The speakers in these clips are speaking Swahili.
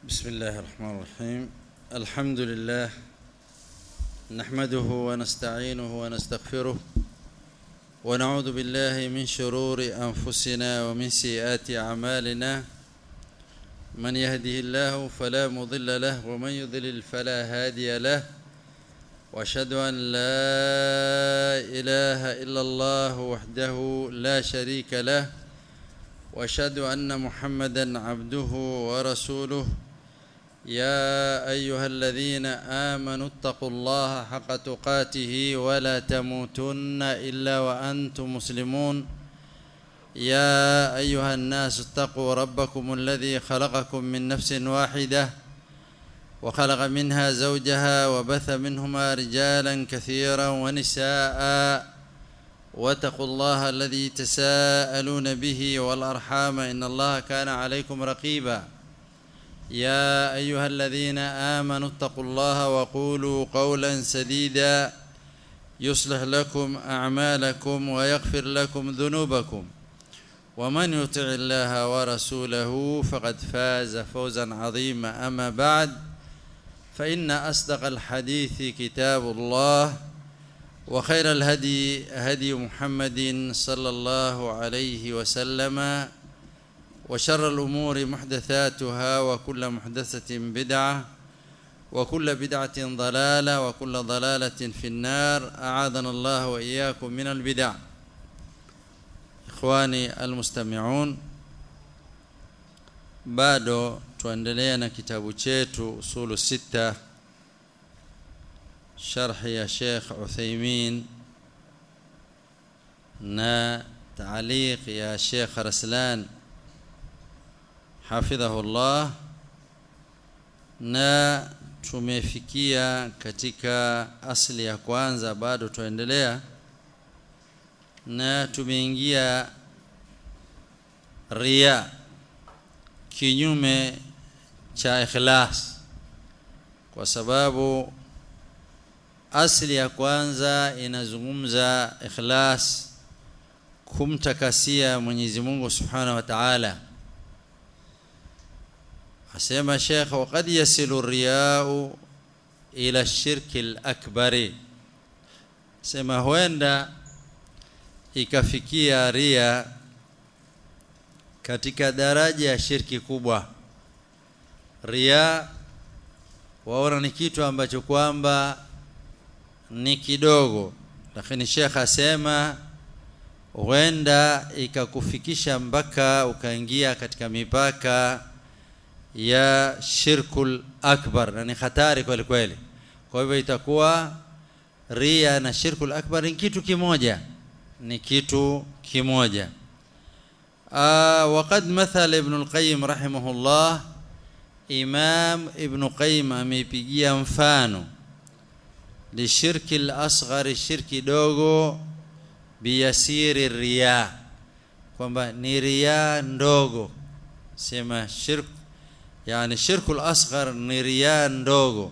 بسم الله الرحمن الرحيم الحمد لله نحمده ونستعينه ونستغفره ونعوذ بالله من شرور انفسنا ومن سيئات اعمالنا من يهده الله فلا مضل له ومن يضلل فلا هادي له واشهد ان لا اله الا الله وحده لا شريك له واشهد ان محمدا عبده ورسوله يا ايها الذين امنوا اتقوا الله حق تقاته ولا تموتن الا وانتم مسلمون يا ايها الناس اتقوا ربكم الذي خلقكم من نفس واحده وخلق منها زوجها وبث منهما رجالا كثيرا ونساء واتقوا الله الذي تساءلون به والارحام ان الله كان عليكم رقيبا يا ايها الذين امنوا اتقوا الله وقولوا قولا سديدا يصلح لكم اعمالكم ويغفر لكم ذنوبكم ومن يطع الله ورسوله فقد فاز فوزا عظيما اما بعد فان اصدق الحديث كتاب الله وخير الهدي هدي محمد صلى الله عليه وسلم وشر الأمور محدثاتها وكل محدثة بدعة وكل بدعة ضلالة وكل ضلالة في النار أعاذنا الله وإياكم من البدع إخواني المستمعون bado tuendelea na kitabu chetu usulu sita sharhi ya Sheikh Uthaymeen na taaliq ya Sheikh Raslan hafidhahullah na tumefikia katika asli ya kwanza bado tuendelea na tumeingia ria kinyume cha ikhlas kwa sababu asli ya kwanza inazungumza ikhlas kumtakasia Mwenyezi Mungu Subhanahu wa Ta'ala asema Sheikh waqad yasilu riyau ila shirki al-akbari sema huenda ikafikia ria katika daraja ya shirki kubwa ria waona ni kitu ambacho kwamba ni kidogo lakini Sheikh asema huenda ikakufikisha mpaka ukaingia katika mipaka ya shirkul akbar na ni hatari kweli kweli kwa hivyo itakuwa ria na shirkul akbar ni kitu kimoja ni kitu kimoja وقد مثل ابن القيم رحمه الله امام ابن قيم amepigia mfano lishirki al-asghar shirki dogo biyasiri riya kwamba ni riya ndogo sema shirk يعني شرك الأصغر نريان ndogo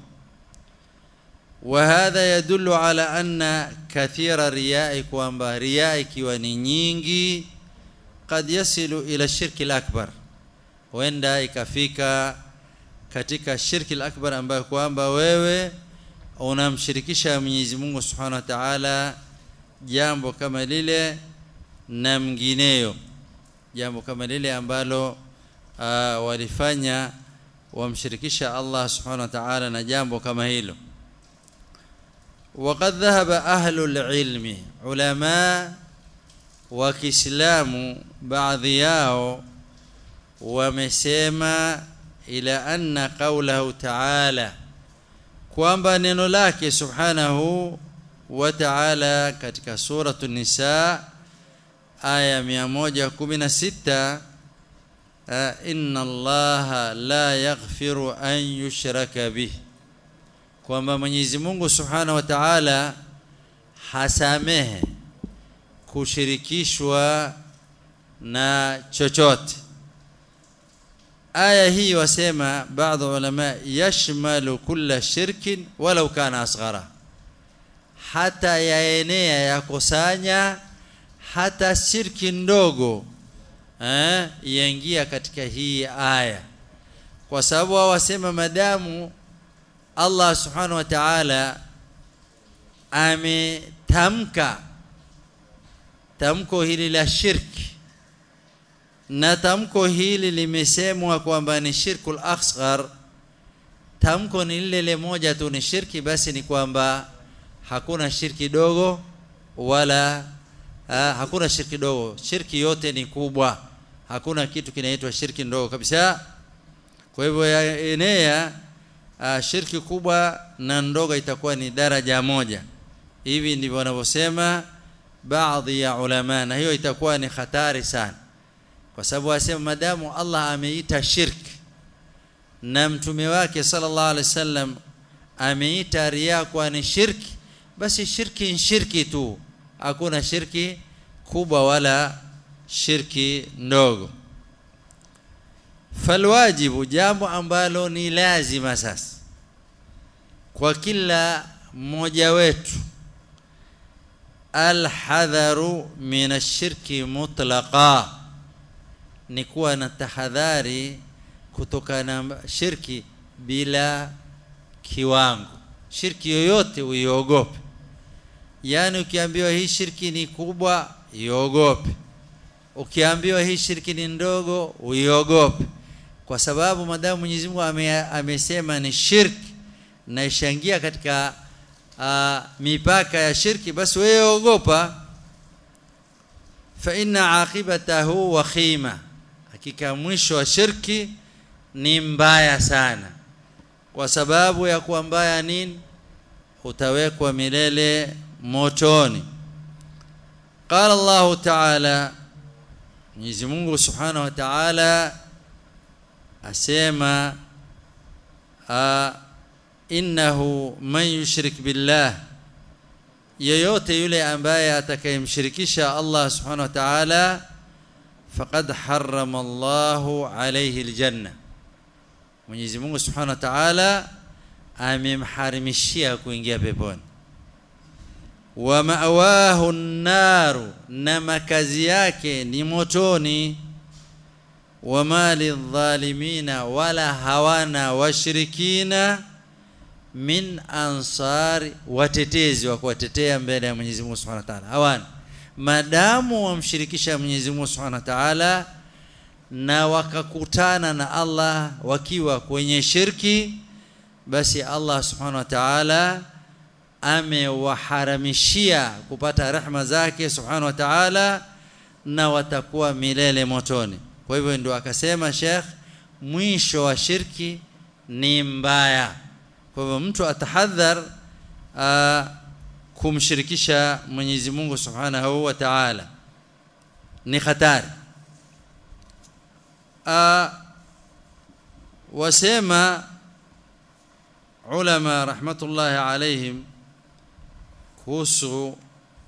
وهذا يدل على أن كثير رياء kwamba riya ikiwa ni nyingi قد يصل إلى الشرك الأكبر huenda ikafika katika shirki al-akbar ambayo kwamba wewe unamshirikisha Mwenyezi Mungu Subhanahu wa Ta'ala jambo kama lile na mngineyo jambo kama lile ambalo uh, walifanya wamshirikisha Allah subhanahu wa ta'ala na jambo kama hilo وقد ذهب أهل العلم علماء وكسلام بعض yao wamesema ila anna qawlahu ta'ala kwamba neno lake subhanahu wa ta'ala katika suratu nisa aya 116 inna allaha la yaghfiru an yushraka bih kwamba Mwenyezi Mungu Subhanahu wa Ta'ala hasamehe kushirikishwa na chochote aya hii wasema baadhi ulama yashmalu kulla shirkin walau kana asghara hata yaenea yakusanya hata shirki ndogo eh yaingia katika hii aya kwa sababu wao wasema madamu Allah subhanahu wa ta'ala ametamka tamko hili la shirki na tamko hili limesemwa kwamba ni shirkul asghar tamko ni lile le moja tu ni shirki basi ni kwamba hakuna shirki dogo wala ha, hakuna shirki dogo shirki yote ni kubwa hakuna kitu kinaitwa shirki ndogo kabisa kwa hivyo enea uh, shirki kubwa na ndogo itakuwa ni daraja moja hivi ndivyo wanavyosema baadhi ya ulama na hiyo itakuwa ni hatari sana kwa sababu wasema madamu Allah ameita shirki na mtume wake sallallahu alaihi wasallam ameita ria kwa ni shirki basi shirki ni shirki tu hakuna shirki kubwa wala shirki ndogo falwajibu jambo ambalo ni lazima sasa kwa kila mmoja wetu alhadharu min ashirki mutlaqa ni kuwa na tahadhari kutokana na shirki bila kiwango shirki yoyote uiogope yani ukiambiwa hii shirki ni kubwa iogope ukiambiwa hii shirki ni ndogo uiogope kwa sababu madamu Mwenyezi Mungu ame, amesema ni shirki na ishangia katika uh, mipaka ya shirki basi wewe ogopa fa inna aqibatahu wakhima hakika mwisho wa shirki ni mbaya sana kwa sababu ya kuwa mbaya nini utawekwa milele motoni qala Allah ta'ala Mwenyezi Mungu Subhanahu wa Ta'ala asema innahu man yushrik billah yeyote yule ambaye atakayemshirikisha Allah Subhanahu wa Ta'ala faqad harrama Allahu alayhi aljanna Mwenyezi Mungu Subhanahu wa Ta'ala amemharimishia kuingia peponi wa ma'wahu an-naru na makazi yake ni motoni wa mali dhalimina wala hawana washirikina min ansari watetezi wa kuwatetea mbele ya Mwenyezi Mungu Subhanahu wa Ta'ala hawana madamu wamshirikisha Mwenyezi Mungu Subhanahu wa Ta'ala na wakakutana na Allah wakiwa kwenye shirki basi Allah Subhanahu wa Ta'ala amewaharamishia kupata rehma zake Subhanahu wa Ta'ala na watakuwa milele motoni kwa hivyo ndio akasema Sheikh mwisho wa shirki ni mbaya kwa hivyo mtu atahadhar uh, kumshirikisha Mwenyezi Mungu Subhanahu wa Ta'ala ni hatari uh, wasema ulama rahmatullahi alaihim kuhusu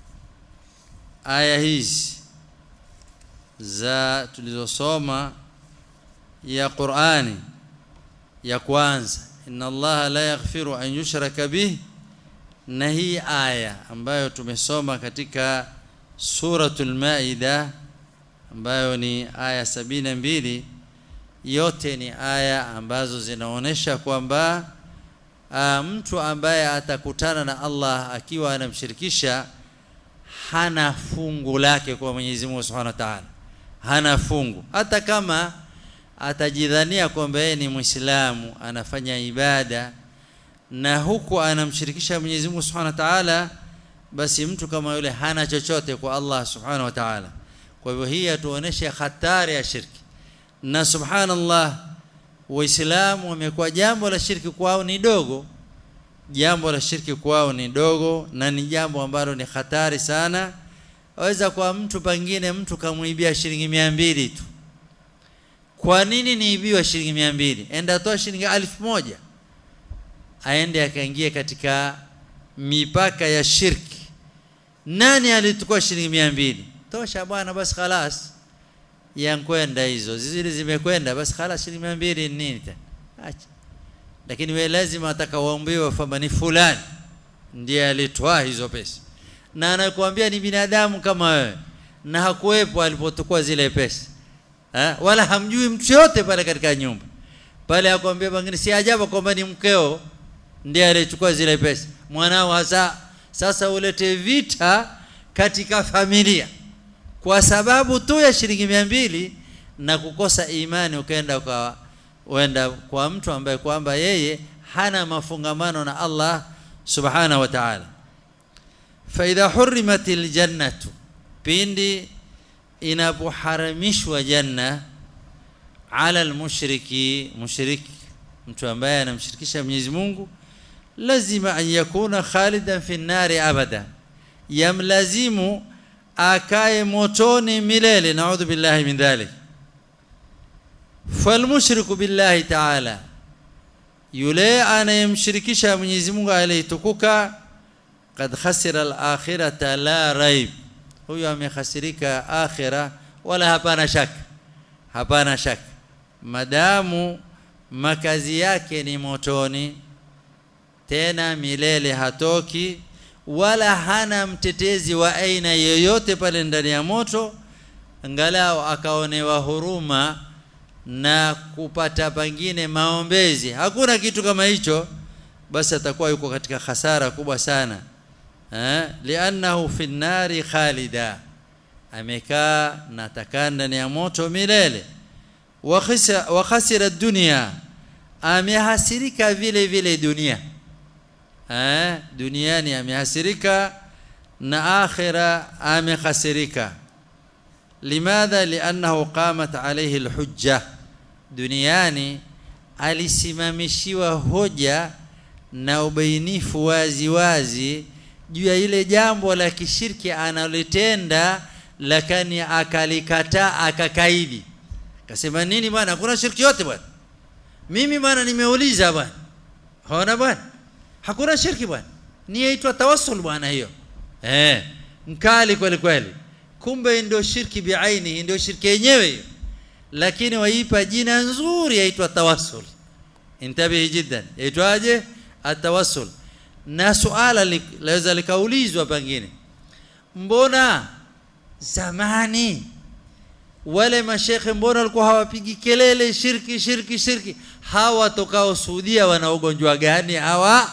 aya hizi za tulizosoma ya Qur'ani ya kwanza inna Allah la yaghfiru an yushraka bih na hii aya ambayo tumesoma katika suratul maida ambayo ni aya sabini mbili yote ni aya ambazo zinaonesha kwamba mtu ambaye atakutana na Allah akiwa anamshirikisha hana fungu lake kwa Mwenyezi Mungu Subhanahu wa Ta'ala hana fungu hata kama atajidhania kwamba yeye ni Muislamu anafanya ibada na huku anamshirikisha Mwenyezi Mungu Subhanahu wa Ta'ala basi mtu kama yule hana chochote kwa Allah Subhanahu wa Ta'ala kwa hivyo hii atuonesha hatari ya shirki na subhanallah waislamu wamekuwa jambo la shirki kwao ni dogo jambo la shirki kwao ni dogo na ni jambo ambalo ni hatari sana waweza kwa mtu pengine mtu kamuibia shilingi mia mbili tu kwa nini niibiwa shilingi mia mbili enda toa shilingi elfu moja aende akaingia katika mipaka ya shirki nani alitukua shilingi mia mbili tosha bwana basi khalas yankwenda hizo zile zimekwenda basi khalas shilingi mia mbili nini tena acha lakini we lazima atakaoambiwa kwamba ni fulani ndiye alitoa hizo pesa na anakuambia ni binadamu kama wewe na hakuwepo alipotukua zile pesa ha? wala hamjui mtu yote pale katika nyumba pale akwambia pengine si ajabu kwamba ni mkeo ndiye aliyechukua zile pesa mwanao hasa sasa ulete vita katika familia kwa sababu tu ya shilingi mia mbili na kukosa imani ukaenda kwa uenda kwa mtu ambaye kwamba yeye hana mafungamano na Allah subhanahu wa ta'ala fa idha hurimatil jannatu pindi inapoharamishwa janna ala almushriki mushriki mtu ambaye anamshirikisha Mwenyezi Mungu lazima an yakuna khalidan fi nari abada yamlazimu akae motoni milele naudhu billahi min dhalik falmushriku billahi ta'ala yule anayemshirikisha Mwenyezi Mungu aliyetukuka kad khasira al-akhirata la raib huyo amekhasirika akhira wala hapana shaka hapana shaka madamu makazi yake ni motoni tena milele hatoki wala hana mtetezi wa aina yoyote pale ndani ya moto angalau akaonewa huruma na kupata pengine maombezi hakuna kitu kama hicho basi atakuwa yuko katika hasara kubwa sana eh li'annahu fi nari khalida amekaa na atakaa ndani ya moto milele wa khasira dunya amehasirika vile vile dunia eh duniani amehasirika na akhira amehasirika limadha li'annahu qamat alayhi alhujja duniani alisimamishiwa hoja na ubainifu wazi wazi juu ya ile jambo la kishirki analotenda lakini akalikataa akakaidi akasema nini bwana hakuna shirki yote bwana mimi bwana nimeuliza bwana haona bwana hakuna shirki bwana ni yaitwa tawassul bwana hiyo eh mkali kweli kweli kumbe ndio shirki biaini ndio shirki yenyewe hiyo lakini waipa jina nzuri yaitwa tawassul intabihi jiddan yaitwaje atawassul na suala laweza likaulizwa pengine mbona zamani wale mashekhe mbona walikuwa hawapigi kelele shirki shirki shirki hawa tokao Saudia wana ugonjwa gani hawa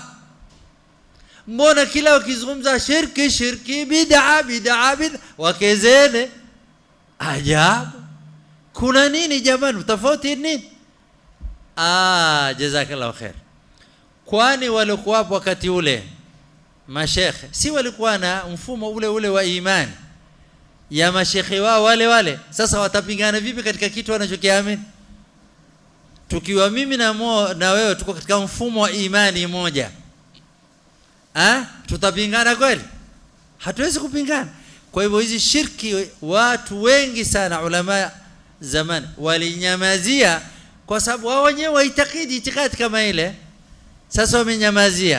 mbona kila wakizungumza shirki shirki bid'a bid'a bid'a wakezene ajabu kuna nini jamani tofauti nini ah jazakallahu khair kwani walikuwa hapo wakati ule mashekhe si walikuwa na mfumo ule ule wa imani ya mashekhe wao wale wale sasa watapingana vipi katika kitu wanachokiamini tukiwa mimi na mo, na wewe tuko katika mfumo wa imani moja ha? tutapingana kweli hatuwezi kupingana kwa hivyo hizi shirki watu wengi sana ulama zamani walinyamazia kwa sababu wao wenyewe waitakidi itikadi kama ile sasa wamenyamazia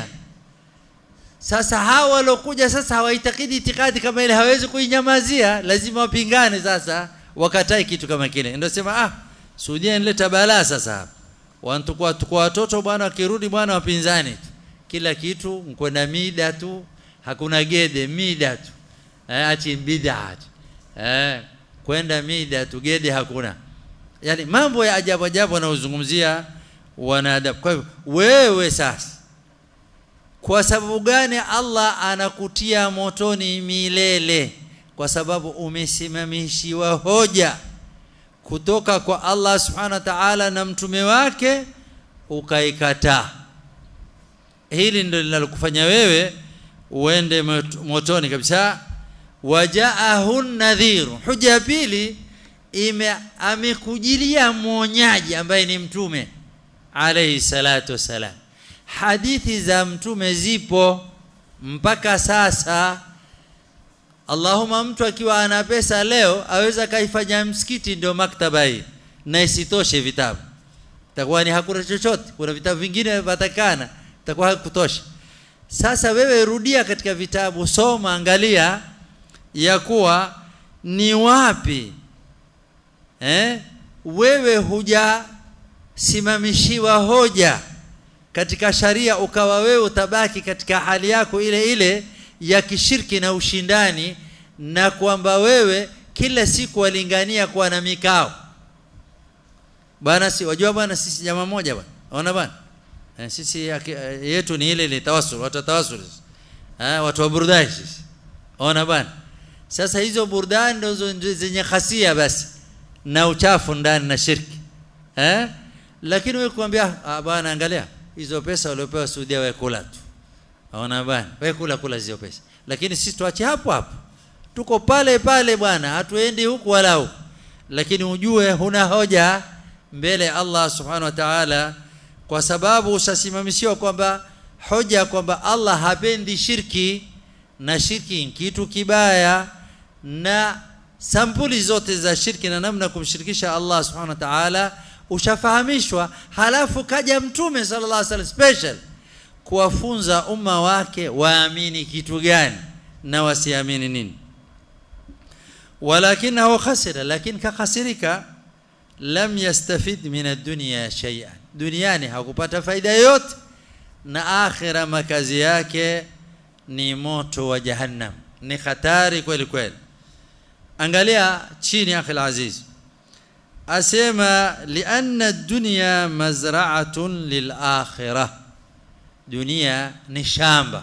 sasa hawa walokuja sasa hawaitakidi itikadi kama ile hawezi kuinyamazia lazima wapingane sasa wakatai kitu kama kile ndio sema ah Saudia inaleta balaa sasa wantukua tukua watoto bwana wakirudi bwana wapinzani kila kitu mkwenda mida tu hakuna gede mida tu eh achi bid'a eh kwenda mida tu gede hakuna yani mambo ya ajabu ajabu wanaozungumzia wanadamu kwa hivyo wewe sasa kwa sababu gani Allah anakutia motoni milele kwa sababu umesimamishiwa hoja kutoka kwa Allah subhanahu wa ta'ala na mtume wake ukaikataa hili ndio linalokufanya wewe uende motoni kabisa wajaahun nadhir hoja ya pili ime amekujilia mwonyaji ambaye ni mtume alayhi salatu wasalam hadithi za mtume zipo mpaka sasa Allahumma mtu akiwa ana pesa leo aweza kaifanya msikiti ndio maktaba hii na isitoshe vitabu takuwa ni hakuna chochote kuna vitabu vingine vatakana takuwa hakutosha sasa wewe rudia katika vitabu soma angalia ya kuwa ni wapi eh wewe huja simamishiwa hoja katika sharia ukawa wewe utabaki katika hali yako ile ile ya kishirki na ushindani na kwamba wewe kila siku walingania kuwa na mikao bwana si wajua bwana sisi jamaa moja bwana ona bwana eh, sisi aki, eh, yetu ni ile ile tawasul watu wa tawasul eh, watu wa burudani sisi ona bwana sasa hizo burudani ndo zenye khasia basi na uchafu ndani na shirki eh lakini wewe kuambia ah bwana angalia hizo pesa waliopewa Saudia wewe kula tu ona bwana wewe kula kula hizo pesa lakini sisi tuache hapo hapo tuko pale pale bwana hatuendi huku wala huku lakini ujue huna hoja mbele Allah subhanahu wa ta'ala kwa sababu usasimamishiwa kwamba hoja kwamba Allah hapendi shirki na shirki kitu kibaya na sampuli zote za shirki na namna kumshirikisha Allah subhanahu wa ta'ala ushafahamishwa halafu kaja mtume sallallahu alaihi wasallam special kuwafunza umma wake waamini kitu gani na wasiamini nini walakinahu khasira lakini kakhasirika lam yastafid min ad-dunya shay'an duniani hakupata faida yoyote na akhira makazi yake ni moto wa jahannam ni hatari kweli kweli angalia chini akhi aziz asema lianna ad-dunya mazra'atun lil-akhirah dunia ni shamba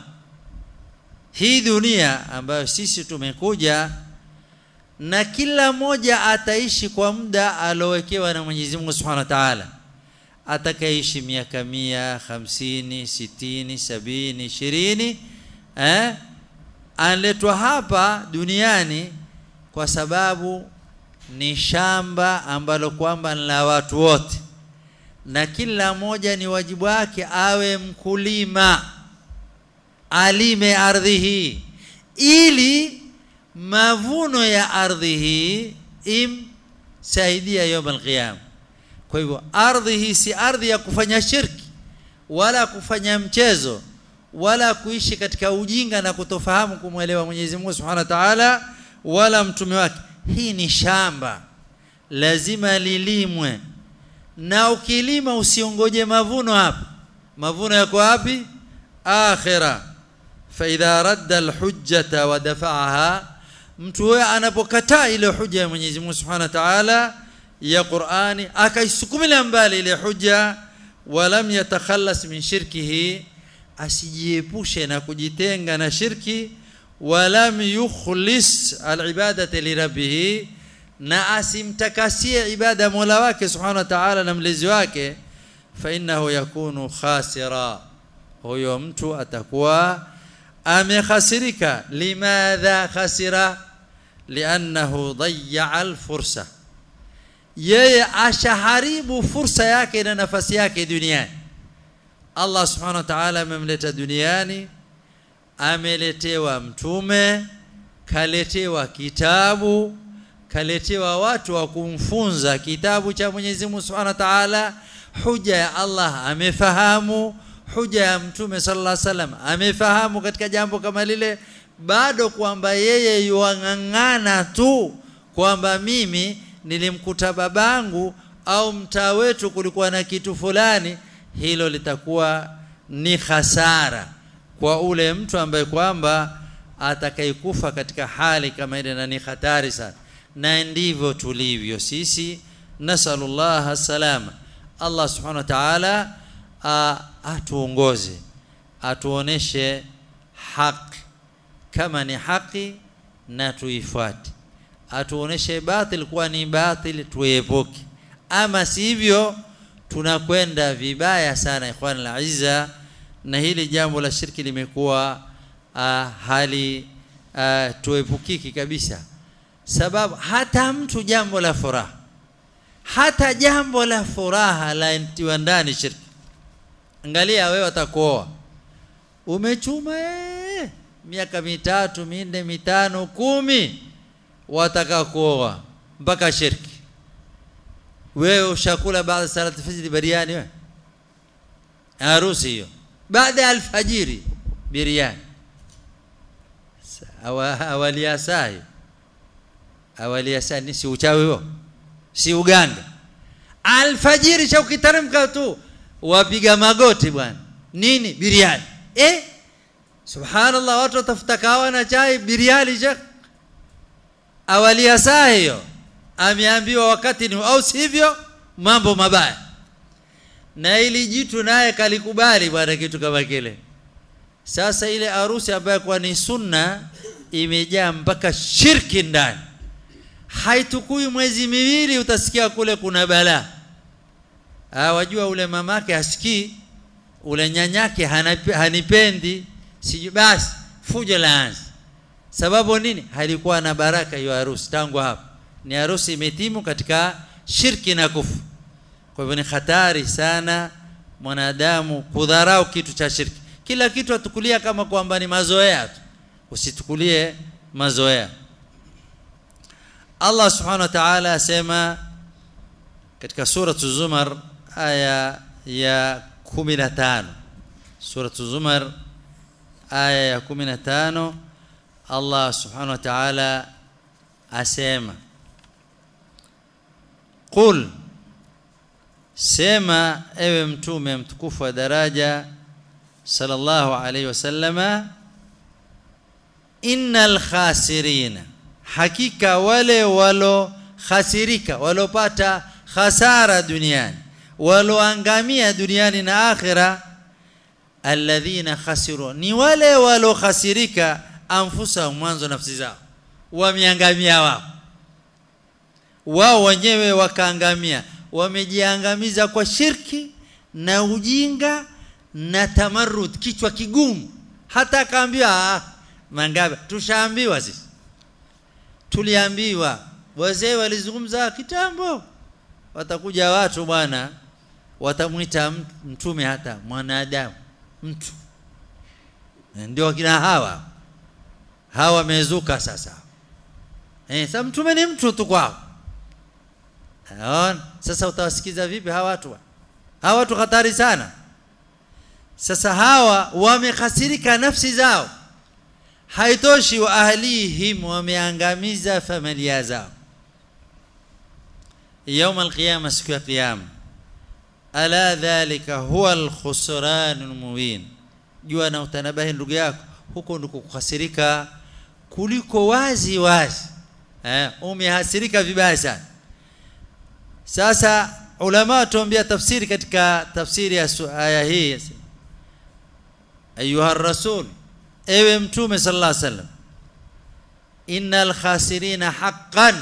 hii dunia ambayo sisi tumekuja na kila mmoja ataishi kwa muda alowekewa na Mwenyezi Mungu Subhanahu wa Ta'ala atakaishi miaka mia hamsini sitini sabini ishirini eh analetwa hapa duniani kwa sababu ni shamba ambalo kwamba ni la watu wote na kila mmoja ni wajibu wake awe mkulima alime ardhi hii ili mavuno ya ardhi hii imsaidia yawm alqiyam kwa hivyo ardhi hii si ardhi ya kufanya shirki wala kufanya mchezo wala kuishi katika ujinga na kutofahamu kumwelewa Mwenyezi Mungu Subhanahu wa Ta'ala wala mtume wake hii ni shamba lazima lilimwe na ukilima usiongoje mavuno hapa mavuno yako wapi akhira fa idha radda alhujjata wa dafa'aha mtu huyo anapokataa ile hujja ya Mwenyezi Mungu Subhanahu wa Ta'ala ya Qur'ani akaisukumilia mbali ile hujja walam yatakhallas min shirkihi asijiepushe na kujitenga na shirki walam yukhlis alibadati lirabbih na asimtakasie ibada Mola wake Subhanahu wa Ta'ala na mlezi wake fa innahu yakunu khasira huyo mtu atakuwa amekhasirika limadha khasira liannahu dayya alfursa yeye ashaharibu fursa yake na nafasi yake duniani Allah subhanahu wa ta'ala amemleta duniani ameletewa mtume kaletewa kitabu kaletewa watu wa kumfunza kitabu cha Mwenyezi Mungu Subhanahu wa Ta'ala huja ya Allah amefahamu huja ya mtume sallallahu alaihi wasallam amefahamu katika jambo kama lile bado kwamba yeye yuang'ang'ana tu kwamba mimi nilimkuta babangu au mtaa wetu kulikuwa na kitu fulani hilo litakuwa ni hasara kwa ule mtu ambaye kwamba atakayekufa katika hali kama ile na ni hatari sana na ndivyo tulivyo sisi nasallallahu salama Allah subhanahu wa ta'ala atuongoze atuoneshe haki kama ni haki na tuifuate atuoneshe batil kuwa ni batil tuepuke ama sivyo tunakwenda vibaya sana ikhwan al-izza na hili jambo la shirki limekuwa uh, hali uh, tuepukiki kabisa sababu hata mtu jambo la furaha hata jambo la furaha la ntiwa ndani shirki angalia wewe utakuoa umechuma ee, miaka mitatu minne mitano kumi wataka kuoa mpaka shirki wewe ushakula baada salati fajr biriani wewe harusi hiyo baada ya alfajiri biriani awali ya saa awali ya saa ni si uchawi huo si uganga alfajiri cha ukiteremka tu wapiga magoti bwana nini biriani eh subhanallah watu watafuta kawa na chai biriani shekh awali ya saa hiyo ameambiwa wakati ni au sivyo mambo mabaya na ili jitu naye kalikubali bwana kitu kama kile sasa ile harusi ambayo kwa ni sunna imejaa mpaka shirki ndani haitukui mwezi miwili utasikia kule kuna balaa ah wajua ule mamake hasikii ule nyanyake hanipendi siju basi fujo laanza sababu nini halikuwa na baraka hiyo harusi tangu hapo ni harusi imetimu katika shirki na kufu kwa hivyo ni hatari sana mwanadamu kudharau kitu cha shirki kila kitu atukulia kama kwamba ni mazoea tu usitukulie mazoea Allah subhanahu wa ta'ala asema katika sura Zumar aya ya 15 sura Zumar aya ya 15 Allah subhanahu wa ta'ala asema qul sema ewe mtume mtukufu wa daraja sallallahu alayhi wasallama innal khasirina hakika wale walo khasirika walopata khasara duniani waloangamia duniani na akhira alladhina khasiru ni wale walo khasirika anfusa mwanzo nafsi zao wameangamia wao wao wenyewe wakaangamia wamejiangamiza kwa shirki na ujinga na tamarrud kichwa kigumu hata akaambiwa mangabe tushaambiwa sisi tuliambiwa wazee walizungumza kitambo watakuja watu bwana watamwita mtume hata mwanadamu mtu ndio kina hawa hawa wamezuka sasa eh sasa mtume ni mtu tu kwao Aon, sasa utawasikiza vipi hawa watu hawa watu hatari sana sasa hawa wamekhasirika nafsi zao haitoshi wa ahlihim wameangamiza familia zao يوم القيامه siku ya kiyama ala dhalika huwa alkhusran almubin jua na utanabahi ndugu yako huko ndiko kukhasirika kuliko wazi wazi eh umehasirika vibaya sana sasa ulama tuambia tafsiri katika tafsiri ya aya hii ayuha rasul ewe mtume sallallahu alaihi wasallam innal khasirina haqqan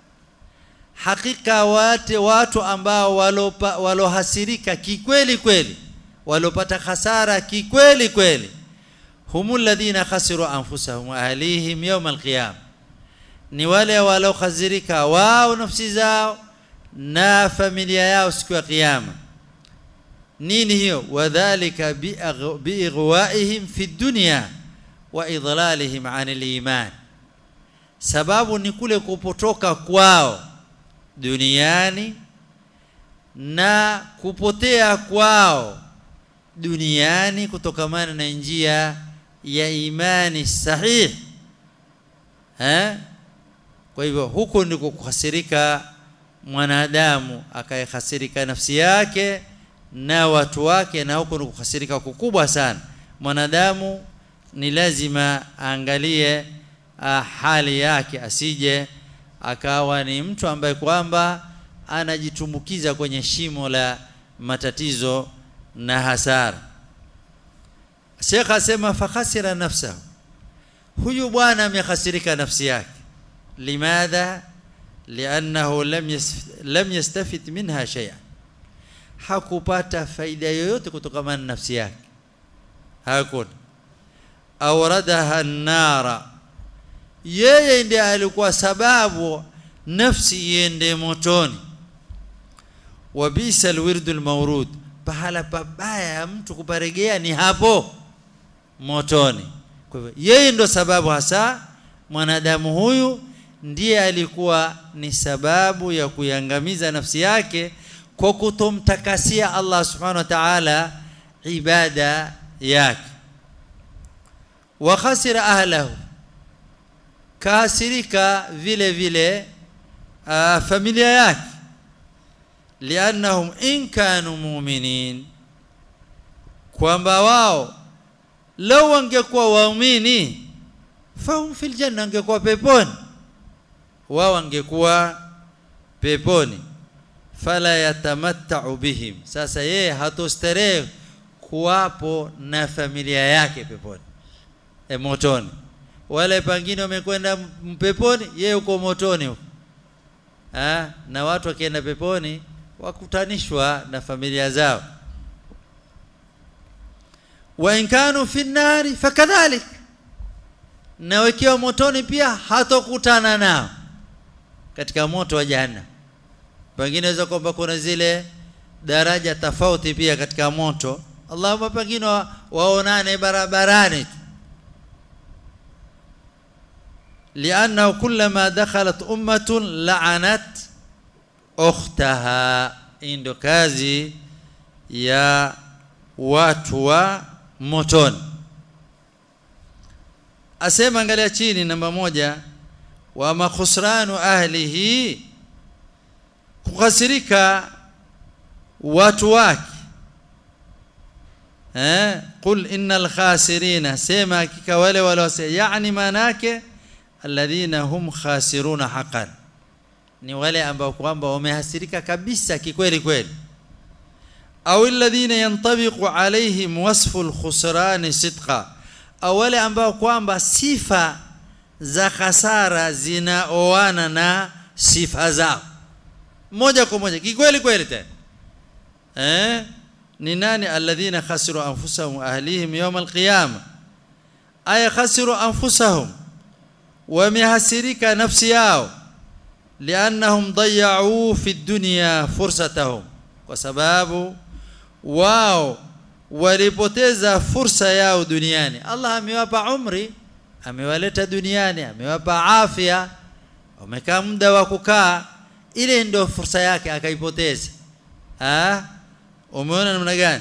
hakika wate watu ambao walopa, walohasirika kikweli kweli walopata hasara kikweli kweli humul ladhina khasiru anfusahum wa ahlihim yawm alqiyam ni wale walokhasirika wao nafsi zao na familia yao siku ya kiyama nini hiyo wadhālika biighwa'ihim fi dunya wa idlalihim 'anil iman sababu ni kule kupotoka kwao duniani na kupotea kwao duniani kutokamana na njia ya imani sahihi eh kwa hivyo huko ndiko kuhasirika mwanadamu akayehasirika nafsi yake na watu wake na huko ndiko kuhasirika kukubwa sana mwanadamu ni lazima aangalie hali yake asije akawa ni mtu ambaye kwamba anajitumbukiza kwenye shimo la matatizo na hasara Sheikh asema fakhasira nafsahu huyu bwana amehasirika nafsi yake limadha li'annahu lam lam yastafid minha shay'an hakupata faida yoyote kutokana na nafsi yake hakuna awradaha an-nara yeye ndiye alikuwa sababu nafsi iende motoni wabisa alwirdu almawrud pahala pabaya mtu kuparegea ni hapo motoni kwa hivyo yeye ndo sababu hasa mwanadamu huyu ndiye alikuwa ni sababu ya kuiangamiza nafsi yake kwa kutomtakasia Allah subhanahu wa ta'ala ibada yake wa khasira ahlahu kaasirika vile vile uh, familia yake liannahum in kanu mu'minin kwamba wao lau wangekuwa waumini fahum fil janna wangekuwa peponi wao wangekuwa peponi fala yatamattau bihim sasa yeye hatostarehe kuwapo na familia yake peponi e motoni wale pengine wamekwenda mpeponi yeye uko motoni huko ah na watu wakienda peponi wakutanishwa na familia zao wa in kanu fi nari fakadhalik na wakiwa motoni pia hatokutana nao katika moto wa jahannam pengine inaweza kwamba kuna zile daraja tofauti pia katika moto Allahumma pengine wa, waonane barabarani tu لأنه كلما دخلت أمة لعنت أختها إندو كازي يا واتوا motoni asema angalia chini namba moja wa makhusranu ahlihi kukhasirika watu wake eh qul innal khasirina sema hakika wale wale yani manake alladhina hum khasiruna haqqan ni wale ambao kwamba wamehasirika kabisa kikweli kweli au alladhina yantabiqu alaihim wasfu alkhusran sidqa au wale ambao kwamba sifa za khasara zinaoana na sifa zao moja kwa moja kikweli kweli tena eh ni nani alladhina khasiru anfusahum ahlihim yawm alqiyama ay khasiru anfusahum wamehasirika nafsi yao liannahum dayau fi dunya fursatahum kwa sababu wao walipoteza fursa yao duniani Allah amewapa umri amewaleta duniani amewapa afya wamekaa muda wa kukaa ile ndio fursa yake akaipoteza ah umeona namna gani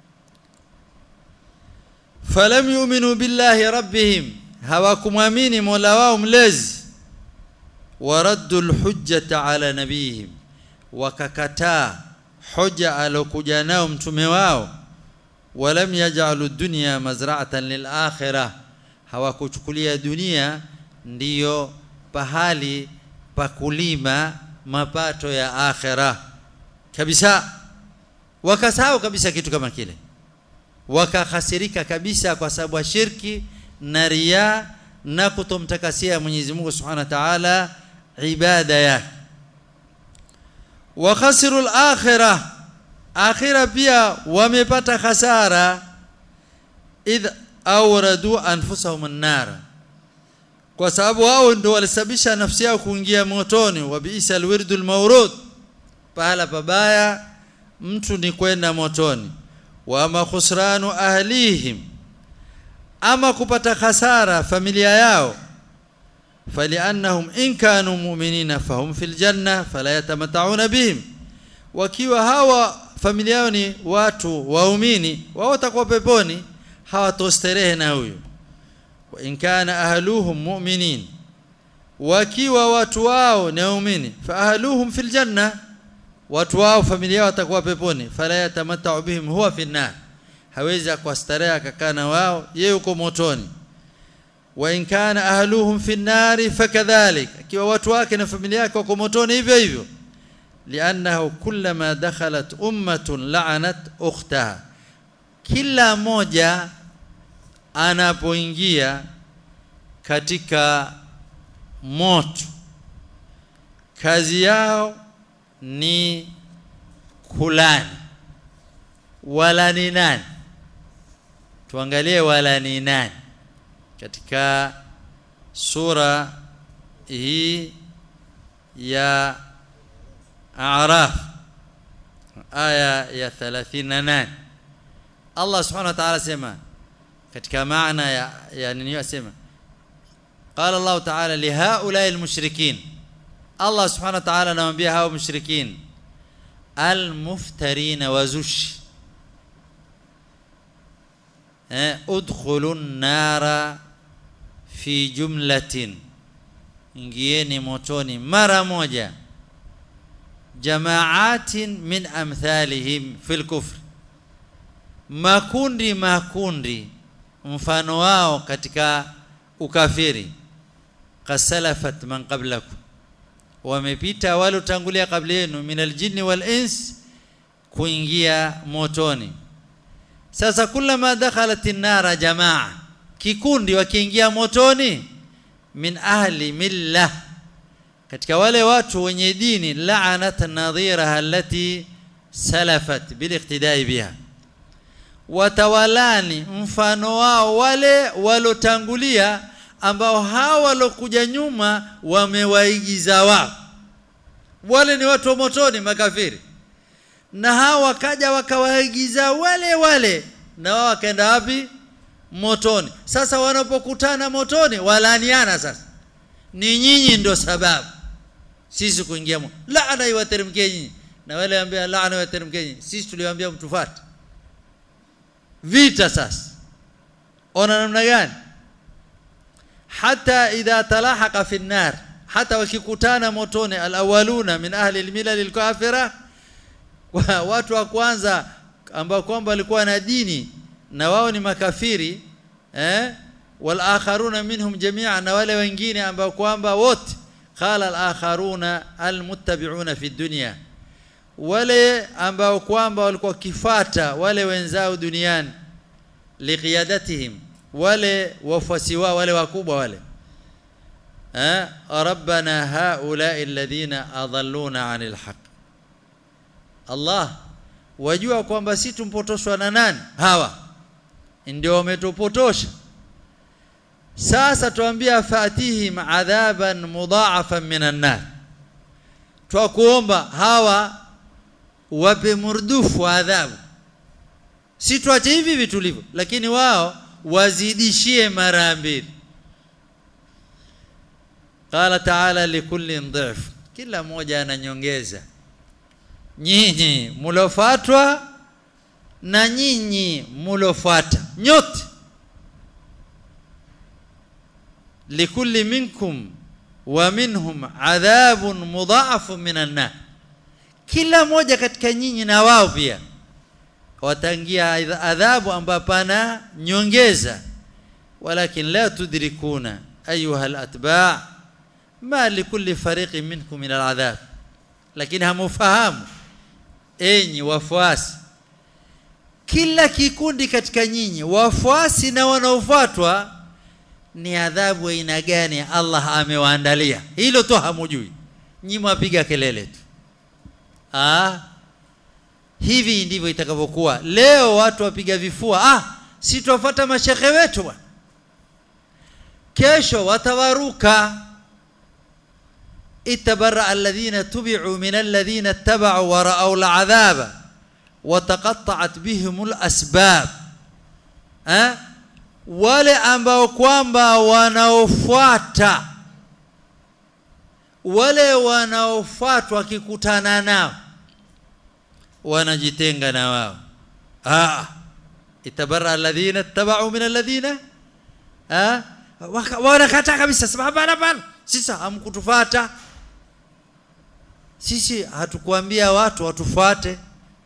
falam yu'minu billahi rabbihim hawakumwamini Mola wao mlezi waraddu alhujjata ala nabihim wakakataa hoja alokuja nao mtume wao walam yaj'alu dunya mazra'atan lil akhirah hawakuchukulia dunia ndiyo pahali pa kulima mapato ya akhirah kabisa wakasahau kabisa kitu kama kile wakahasirika kabisa kwa sababu ya shirki na riya na kutomtakasia Mwenyezi Mungu Subhanahu wa Ta'ala ibada yake wa khasiru al-akhirah akhira pia wamepata hasara idh awradu anfusahum an-nar kwa sababu wao ndio walisababisha nafsi yao kuingia motoni wa biisa al-wirdu al-mawrud pahala pabaya mtu ni kwenda motoni wa ma khusranu ahlihim ama kupata hasara familia yao faliannahum in kanu mu'minina fahum fil janna fala yatamatta'una bihim wakiwa hawa familia yao ni watu waumini wao watakuwa peponi hawatosterehe na huyo wa in kana ahluhum mu'minin wakiwa watu wao ni waumini fa ahluhum fil janna watu wao familia yao watakuwa peponi fala yatamatta'u bihim huwa fi nar hawezi kustarehe akakaa na wao yeye yuko motoni wa in kana ahluhum fi nari fakadhalik akiwa watu wake na familia yake wako motoni hivyo hivyo li'annahu kullama dakhalat ummatun la'anat ukhtaha kila moja anapoingia katika moto kazi yao ni kulani wala ni nani tuangalie wala ni nani katika sura hii ya A'raf aya ya 38 Allah subhanahu wa ta'ala sema katika maana ya ya nini yasema qala Allah ta'ala li haula'i al-mushrikin Allah subhanahu wa ta'ala anawaambia hao mushrikin al-muftarin wa zush eh udkhulu an-nara fi jumlatin ingieni motoni mara moja jamaatin min amthalihim fil kufr makundi makundi mfano wao katika ukafiri kasalafat man qablakum wamepita wale utangulia kabla yenu min aljinni wal ins kuingia motoni sasa kullama dakhalat an-nara jamaa kikundi wakiingia motoni min ahli milla katika wale watu wenye dini la'anat nadhiraha allati salafat biliqtidai biha watawalani mfano wao wale walotangulia ambao hawa walokuja nyuma wamewaigiza wao wale ni watu wa motoni makafiri na hawa wakaja wakawaigiza wale wale na wao wakaenda wapi motoni sasa wanapokutana motoni walaniana sasa ni nyinyi ndio sababu sisi kuingia mo laana iwateremkie nyinyi na wale ambia laana iwateremkie nyinyi sisi tuliwaambia mtufuate vita sasa ona namna gani hata idha talahaqa fi an-nar hata wakikutana motoni alawaluna min ahli al-milal al-kafira watu wa kwanza ambao kwamba walikuwa na dini na wao ni makafiri eh wal akharuna minhum jami'an na wale wengine ambao kwamba wote qala al akharuna al muttabi'una fi dunya wale ambao kwamba walikuwa kifata wale wenzao duniani liqiyadatihim wale wafuasi wao wale wakubwa wale eh rabbana haula alladhina adalluna anil haqq Allah wajua kwamba si tumpotoshwa na nani hawa ndio wametupotosha sasa tuambia fatihim adhaban mudha'afan minan nar twakuomba hawa wape murdufu adhabu si tuache hivi hivi tulivyo lakini wao wazidishie mara mbili qala ta'ala likullin dhif kila mmoja ananyongeza nyinyi mulofatwa na nyinyi mulofuata nyote likulli minkum wa minhum adhabun mudha'afun minan nar kila moja katika nyinyi na wao pia watangia adhabu ambayo pana nyongeza walakin la tudrikuna ayuha alatba' ma likulli fariqin minkum min aladhab lakini hamufahamu enyi wafuasi kila kikundi katika nyinyi wafuasi na wanaofuatwa ni adhabu aina gani Allah amewaandalia hilo tu hamujui nyinyi mwapiga kelele tu ah hivi ndivyo itakavyokuwa leo watu wapiga vifua ah si tuwafuata mashekhe wetu bwana kesho watawaruka اتبرأ الذين تبعوا من الذين اتبعوا ورأوا العذاب وتقطعت بهم الأسباب ها wale ambao kwamba wanaofuata wale wanaofuatwa wakikutana nao wanajitenga na wao ah itabarra alladhina ittaba'u min alladhina ah wanakata kabisa sababu hapana sisi hamkutufuata sisi hatukuambia watu watufuate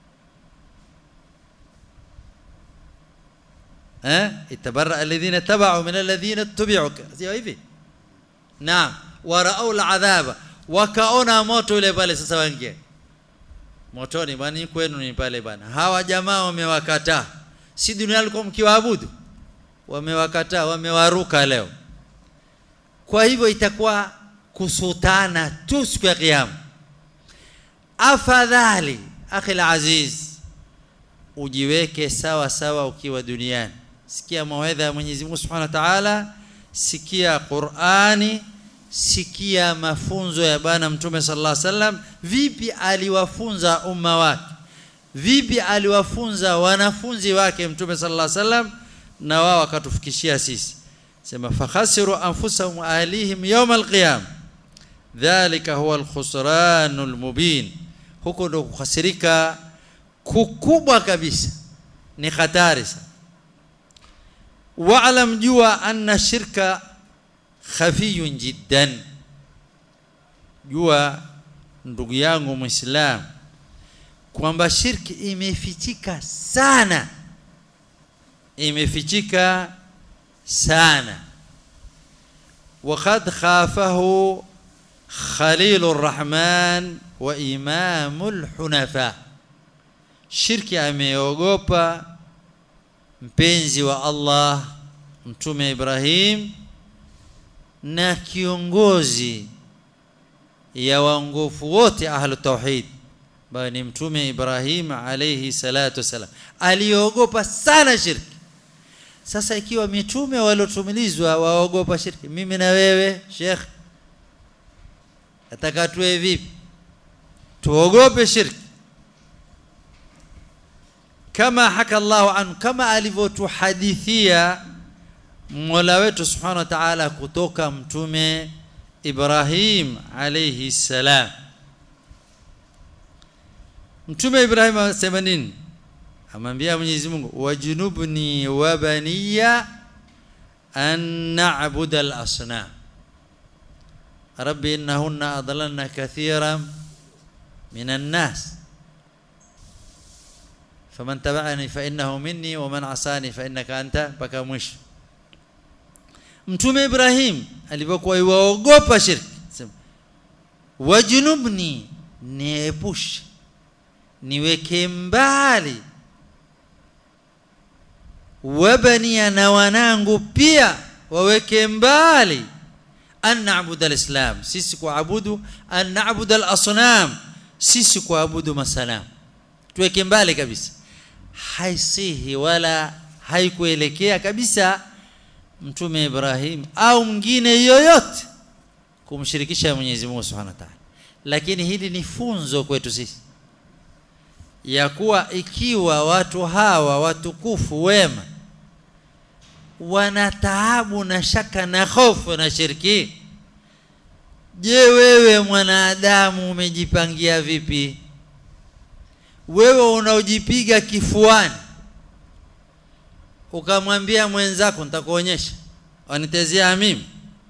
eh itabarra alladhina tabau min alladhina tubi'u sio hivi naam warau al'adhaba wakaona moto ule pale sasa wangie motoni bwana kwenu ni pale bwana hawa jamaa wamewakataa si dunia alikuwa mkiwaabudu wamewakataa wamewaruka leo kwa hivyo itakuwa kusutana tu siku ya kiyama afadhali akhi aziz ujiweke sawa sawa ukiwa duniani sikia mawaidha ya Mwenyezi Mungu Subhanahu wa Ta'ala sikia Qur'ani sikia mafunzo ya bwana mtume sallallahu alaihi wasallam vipi aliwafunza umma wake vipi aliwafunza wanafunzi wake mtume sallallahu alaihi wasallam na wao wakatufikishia sisi sema fakhasiru anfusahum ahlihim yawm alqiyam dhalika huwa alkhusranul mubin huko ndo kukhasirika kukubwa kabisa ni hatari sana wa'lam jua anna shirka khafiyun jiddan jua ndugu yangu muislam kwamba shirki imefichika sana imefichika sana وقد خافه khalilur rahman wa imamul hunafa shirki ameogopa mpenzi wa Allah mtume Ibrahim na kiongozi ya waongofu wote ahlu tauhid ambaye ni mtume Ibrahim alayhi salatu wasalam aliogopa sana shirki sasa ikiwa mitume waliotumilizwa waogopa shirki mimi na wewe Sheikh nataka tuwe vipi tuogope shirki kama haka Allahu anhu kama alivyotuhadithia Mola wetu Subhanahu wa Ta'ala kutoka mtume Ibrahim alayhi salam Mtume Ibrahim anasema nini amwambia Mwenyezi Mungu wajunubni wa baniya an na'budu al-asnam rabbi innahunna adlalna kathiran minan nas faman tabi'ani fa innahu minni wa man asani fa innaka anta mpaka mwisho Mtume Ibrahim alipokuwa iwaogopa shirki sema wajunubni niepushe niweke mbali wabania na wanangu pia waweke mbali an na'budu al-islam sisi kuabudu an na'budu al-asnam sisi kuabudu masanam tuweke mbali kabisa haisihi wala haikuelekea kabisa mtume Ibrahim au mwingine yoyote kumshirikisha Mwenyezi Mungu Subhanahu wa Ta'ala lakini hili ni funzo kwetu sisi ya kuwa ikiwa watu hawa watukufu wema wana taabu na shaka na hofu na shirki je wewe mwanadamu umejipangia vipi wewe unaojipiga kifuani ukamwambia mwenzako nitakuonyesha wanitezea mimi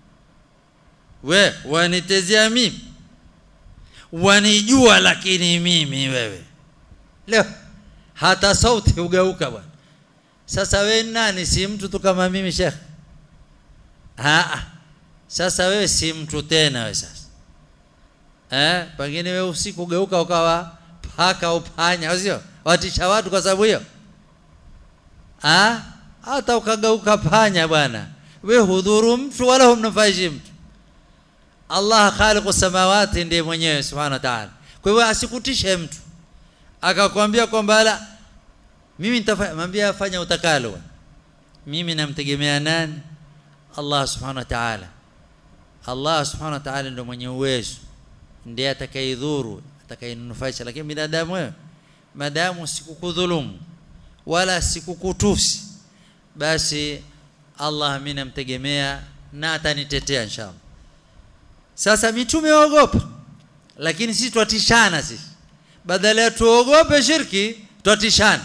we wanitezea mimi wanijua lakini mimi wewe leo hata sauti ugeuka bwana sasa wewe nani si mtu tu kama mimi shekh ah sasa wewe si mtu tena wewe sasa eh pengine wewe usiku geuka ukawa paka upanya sio watisha watu kwa sababu hiyo ah hata ukageuka panya bwana we hudhuru mtu wala humnufaishi mtu Allah khaliqu samawati ndiye mwenyewe subhanahu wa ta'ala kwa hivyo asikutishe mtu akakwambia kwamba la mimi nitafanya mwambia fanya utakalo mimi namtegemea nani Allah subhanahu wa ta'ala Allah subhanahu wa ta'ala ndio mwenye uwezo ndiye atakayedhuru atakayenufaisha lakini binadamu wewe madamu sikukudhulumu wala sikukutusi basi Allah mimi namtegemea na atanitetea inshallah sasa mitume waogopa lakini sisi twatishana sisi badala ya tuogope shirki twatishana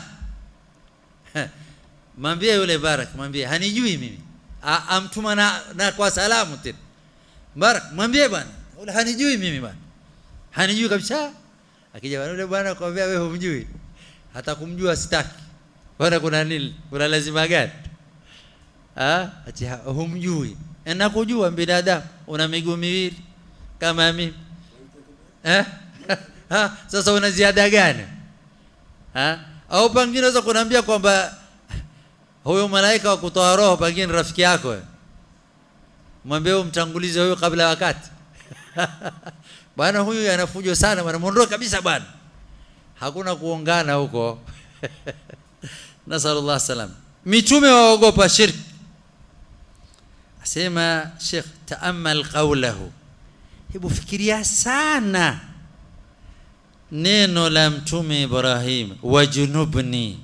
mwambie yule barak mwambie hanijui mimi amtuma na, na kwa salamu tena barak mwambie bwana yule hanijui mimi bwana hanijui kabisa akija bwana yule bwana kwambia wewe humjui hata kumjua sitaki bwana kuna nini kuna lazima gani ah ati humjui na kujua binadamu una miguu miwili kama mimi eh ha sasa una ziada gani ha au pengine unaweza kuniambia kwamba huyo malaika wa kutoa roho pengine rafiki yako mwambie umtangulize huyo kabla ya wakati bwana huyu anafujo sana bwana muondoe kabisa bwana hakuna kuongana huko nasallallahu salam mitume waogopa shirki asema Sheikh taamal qawlahu hebu fikiria sana neno la mtume Ibrahim wajunubni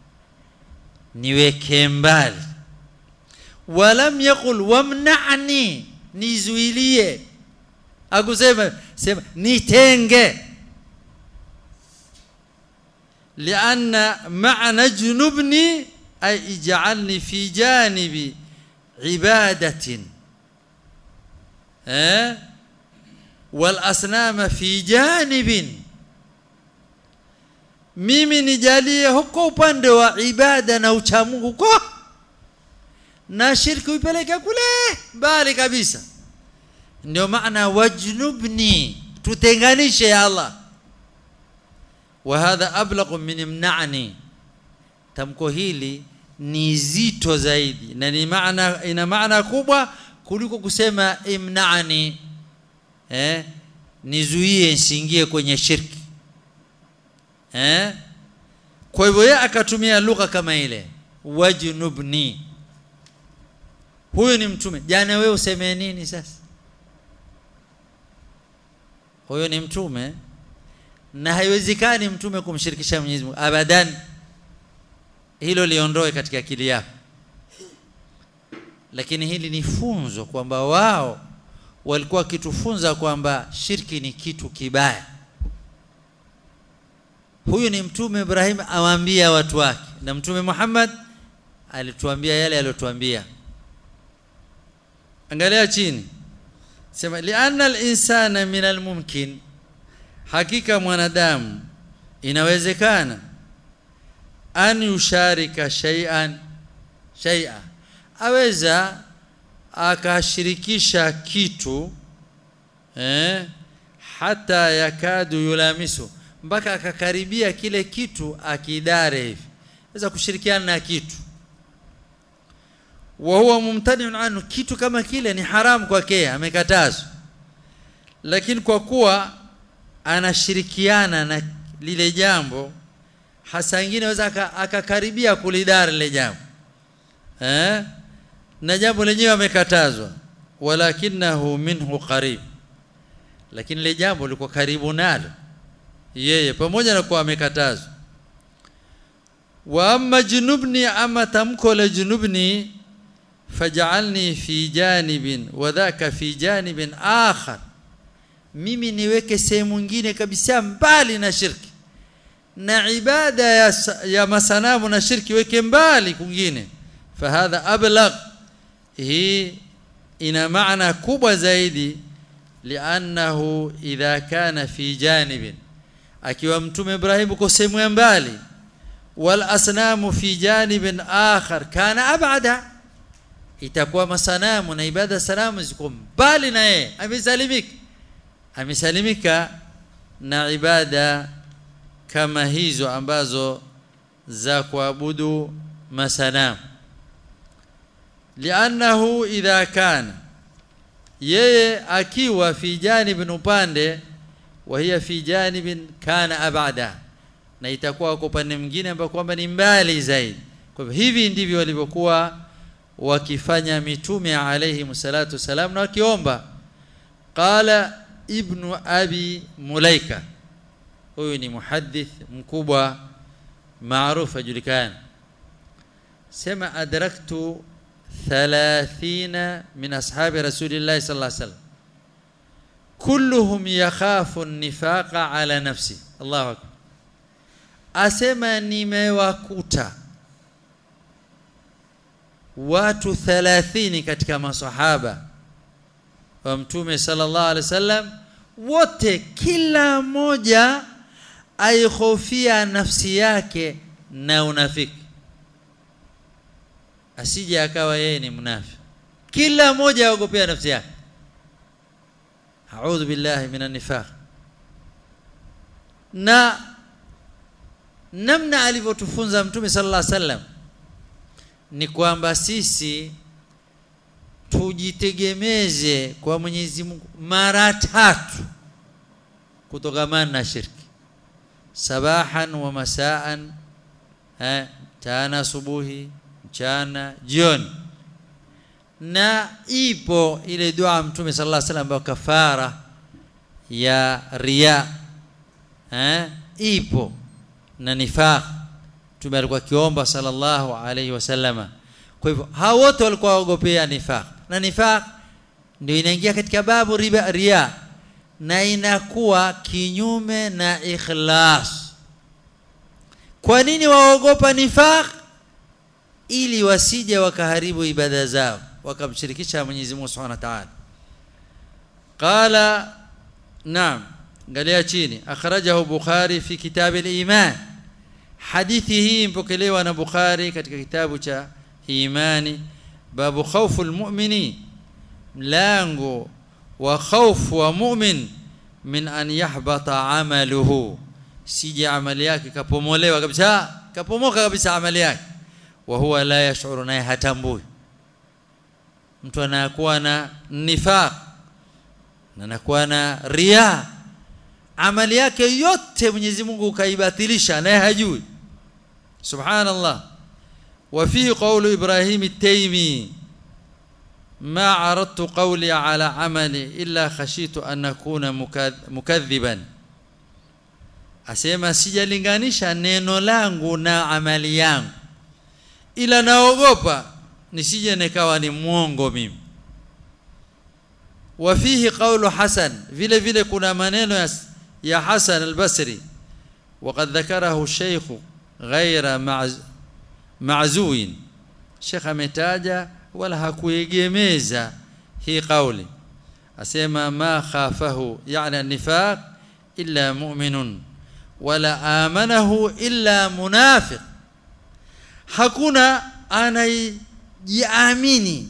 niweke mbali walam yaqul wamna'ni nizuilie akusema sema nitenge لأن معنى جنبني أي اجعلني في جانب عبادة أه؟ والأصنام في جانب mimi nijalie huko upande wa ibada na uchamungu huko na shirki uipeleke kule mbali kabisa ndio maana wajnubni tutenganishe ya Allah wa hadha ablaghu min imna'ni tamko hili ni zito zaidi na ni maana ina maana kubwa kuliko kusema imna'ni eh nizuie nsiingie kwenye shirki eh kwa hivyo yeye akatumia lugha kama ile wajnubni huyu ni mtume jana wewe useme nini sasa huyo ni mtume na haiwezekani mtume kumshirikisha Mwenyezi Mungu abadan hilo liondoe katika akili yako lakini hili ni funzo kwamba wao walikuwa wakitufunza kwamba shirki ni kitu kibaya huyu ni mtume Ibrahim awaambia watu wake na mtume Muhammad alituambia yale aliyotuambia angalia chini sema lianna al-insana min al-mumkin hakika mwanadamu inawezekana an yusharika shay'an shay'a aweza akashirikisha kitu eh hata yakadu yulamisu mpaka akakaribia kile kitu akidare hivi aweza kushirikiana na kitu wa huwa mumtaniun anhu kitu kama kile ni haramu kwake amekatazwa lakini kwa kuwa anashirikiana na lile jambo hasa ingine aweza akakaribia kulidara lile jambo eh na jambo lenyewe amekatazwa walakinahu minhu qarib lakini lile jambo liko karibu nalo yeye pamoja na kuwa amekatazwa wa amma junubni ama tamko la junubni faj'alni fi janibin wa dhaka fi janibin akhar mimi niweke sehemu nyingine kabisa mbali na shirki na ibada ya, ya masanamu na shirki weke mbali kwingine fahadha ablagh hii ina maana kubwa zaidi liannahu idha kana fi janibin akiwa mtume Ibrahim uko sehemu ya mbali wal asnamu fi janibin akhar kana abada itakuwa masanamu na ibada sanamu ziko mbali na yeye amesalimika amesalimika na ibada kama hizo ambazo za kuabudu masanamu liannahu idha kana yeye akiwa fi janibin upande wa hiya fi janibin kana abada na itakuwa kwa upande mwingine ambao kwamba ni mbali zaidi kwa hivyo hivi ndivyo walivyokuwa wakifanya mitume alayhi salatu salam na wakiomba qala ibnu abi mulaika huyu ni muhaddith mkubwa maarufu ajulikana sema adraktu 30 min ashabi rasulillahi sallallahu alaihi wasallam kulluhum yakhafu an-nifaqa ala nafsi Allahu akbar asema nimewakuta watu 30 katika masahaba wa mtume sallallahu alaihi wasallam wote kila mmoja aihofia nafsi yake na unafiki asije akawa yeye ni mnafiki kila mmoja aogopea nafsi yake a'udhu billahi minan nifaq na namna alivyotufunza mtume sallallahu alaihi wasallam ni kwamba sisi tujitegemeze kwa Mwenyezi Mungu mara tatu kutokamana na shirki sabahan wa masaan eh tana subuhi mchana jioni na ipo ile dua mtume sallallahu alaihi wasallam kafara ya riya eh ipo na nifaq mtume alikuwa kiomba sallallahu alaihi wasallama kwa hivyo hao wote walikuwa waogopea nifaq na nifaq ndio inaingia katika babu riba riya na inakuwa kinyume na ikhlas kwa nini waogopa nifaq ili wasije wakaharibu ibada zao wakamshirikisha Mwenyezi Mungu Subhanahu wa Ta'ala qala naam angalia chini akhrajahu bukhari fi kitab al-iman hadithi hii mpokelewa na bukhari katika kitabu cha imani babu khawfu al-mu'mini mlango wa khawfu wa mu'min min an yahbata amaluhu sije amali yake kapomolewa kabisa kapomoka kabisa amali yake wa huwa la yashuru naye hatambui mtu anakuwa na nifaq na anakuwa na ria amali yake yote Mwenyezi Mungu kaibatilisha naye hajui subhanallah wa fihi qawlu Ibrahim at-Taymi ما عرضت قولي على عملي إلا خشيت أن أكون مكذبا asema sijalinganisha neno langu na amali yangu ila naogopa nisije nikawa ni mwongo mimi wafihi qawlu hasan vile vile kuna maneno ya, ya hasan al-basri وقد ذكره الشيخ غير معز معزوين شيخ ametaja wala hakuegemeza hii kauli asema ma khafahu yani nifaq illa mu'minun wala amanahu illa munafiq hakuna anayejiamini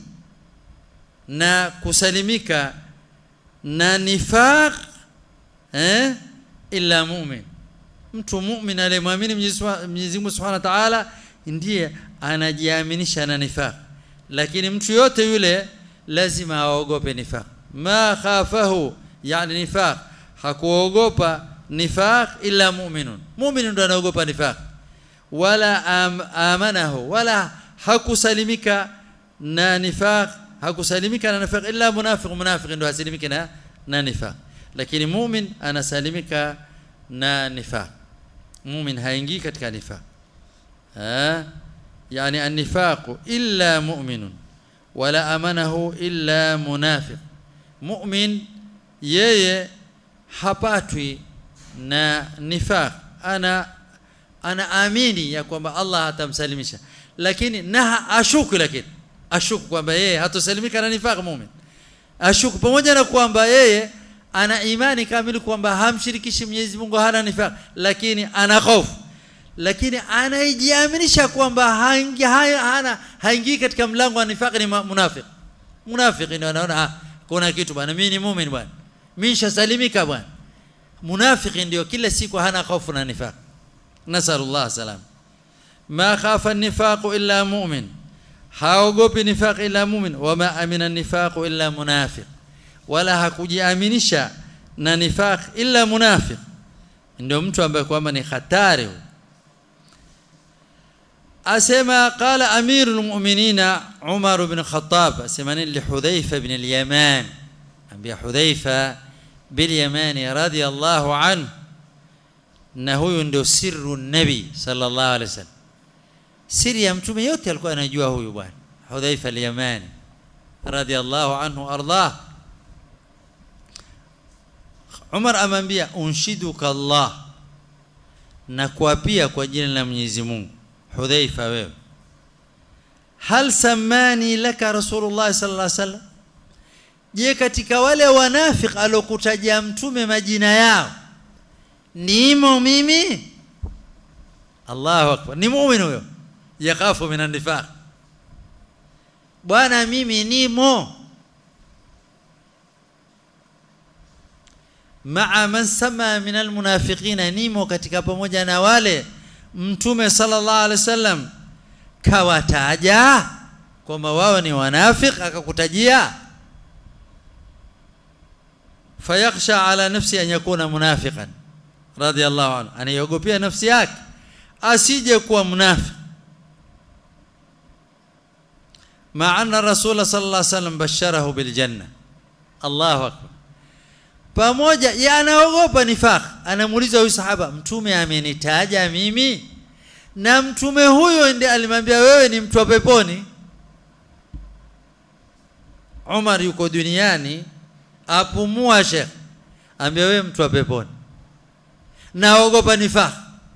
na kusalimika na nifaq eh illa mu'min mtu mu'min aliyemwamini Mwenyezi Mungu Subhanahu wa Ta'ala ndiye anajiaminisha na nifaq lakini mtu yote yule lazima aogope nifaq ma khafahu yani nifaq hakuogopa nifaq illa mu'minun mu'min ndo anaogopa nifaq wala am, amanahu wala hakusalimika na nifaq hakusalimika na nifaq illa munafiq munafiq ndo hasalimika na na nifaq lakini mu'min anasalimika na nifaq mu'min haingii katika nifaq ah يعني النفاق إلا مؤمن ولا أمنه إلا منافق مؤمن yeye hapatwi na nifaq ana ana amini ya kwamba Allah atamsalimisha lakini na ashuku lakini ashuku kwamba yeye hatosalimika na nifaq muumini ashuku pamoja na kwamba yeye ana imani kamili kwamba hamshirikishi Mwenyezi Mungu hana nifaq lakini ana hofu lakini anaijiaminisha kwamba haingi hana haingii katika mlango wa nifaq ni munafiq munafiq ndio anaona ah, kuna kitu bwana mimi ni muumini bwana mimi nishasalimika bwana munafiki ndio kila siku hana hofu na nifaq nasallallahu salam ma khafa an-nifaq illa mu'min haogopi nifaq illa mu'min wama amina an-nifaq illa munafiq wala hakujiaminisha na nifaq illa munafiq ndio mtu ambaye kwamba ni hatari asema qala amirul mu'minina Umar ibn Khattab asema li Hudhaifa ibn al-Yaman ambia Hudhaifa bil Yamani radiyallahu anhu na huyu ndio sirru nabi sallallahu alaihi wasallam siri ya mtume yote alikuwa anajua huyu bwana Hudhaifa al-Yamani radiyallahu anhu ardah Umar amwambia unshiduka Allah na kuapia kwa jina la Mwenyezi Mungu Hudhaifa wewe hal samani laka Rasulullah sallallahu alaihi wasallam je katika wale wanafik alokutajia mtume majina yao nimo mimi Allahu akbar ni muumini huyo yakafu minan nifaq bwana mimi nimo maa man sama min almunafiqina nimo katika pamoja na wale mtume sallallahu alaihi wasallam kawataja kwamba wao ni wanafik akakutajia fayakhsha ala nafsi an yakuna munafiqan radiyallahu anhu anayogopia nafsi yake asije kuwa mnafiki مع أن الرسول صلى الله عليه وسلم بشره بالجنة الله أكبر pamoja ya anaogopa nifaq anamuuliza huyu sahaba mtume amenitaja mimi na mtume huyo ndiye alimwambia wewe ni mtu wa peponi Umar yuko duniani apumua Sheikh ambia wewe mtu wa peponi naogopa nifaq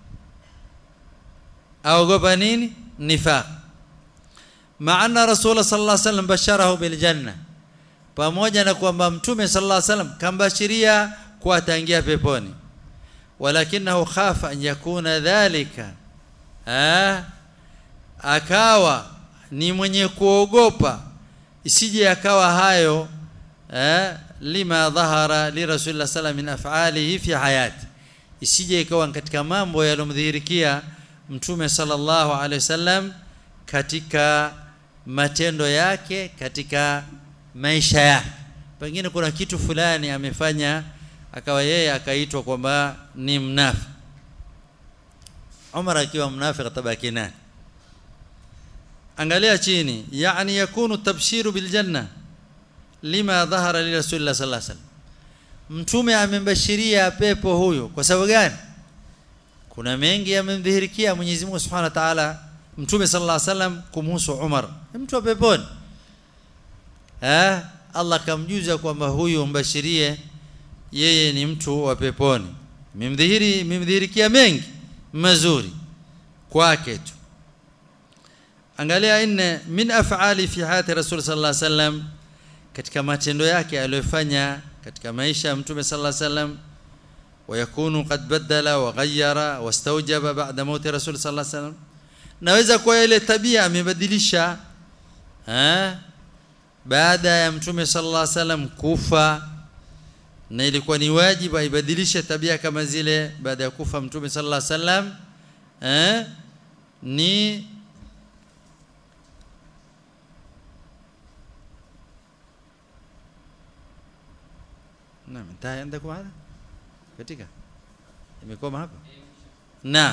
aogopa nini nifaq maana rasul sallallahu alaihi wasallam basharahu bil janna pamoja na kwamba mtume sallallahu alaihi wasallam kambashiria kuwa ataingia peponi walakinahu khafa an yakuna dhalika ah akawa ni mwenye kuogopa isije akawa hayo eh, lima dhahara li rasulillah sallam min af'alihi fi hayati isije ikawa katika mambo yalomdhihirikia mtume sallallahu alaihi wasallam katika matendo yake katika maisha yake pengine kuna kitu fulani amefanya akawa yeye akaitwa kwamba ni mnafi Umar akiwa mnafiki atabaki nani angalia chini yani yakunu tabshiru bil janna lima dhahara li rasulillah sallallahu alaihi wasallam mtume amembashiria pepo huyo kwa sababu gani kuna mengi yamemdhihirikia Mwenyezi Mungu Subhanahu wa Ta'ala mtume sallallahu alaihi wasallam kumhusu Umar mtu wa peponi eh Allah kamjuza kwamba huyu mbashirie yeye ni mtu wa peponi mimdhihiri mimdhihirikia mengi mazuri kwake tu angalia inne min af'ali fi hayati rasul sallallahu alaihi wasallam katika matendo yake aliyofanya katika maisha ya mtume sallallahu alaihi wasallam ويكون قد بدل وغير واستوجب بعد موت رسول صلى الله عليه وسلم naweza kuwa ile tabia amebadilisha eh baada ya mtume sallallahu alaihi wasallam kufa na ilikuwa ni wajibu aibadilishe tabia kama zile baada ya kufa mtume sallallahu alaihi wasallam eh ni Naam, انتهى عندكم هذا؟ katika imekoma hapa naam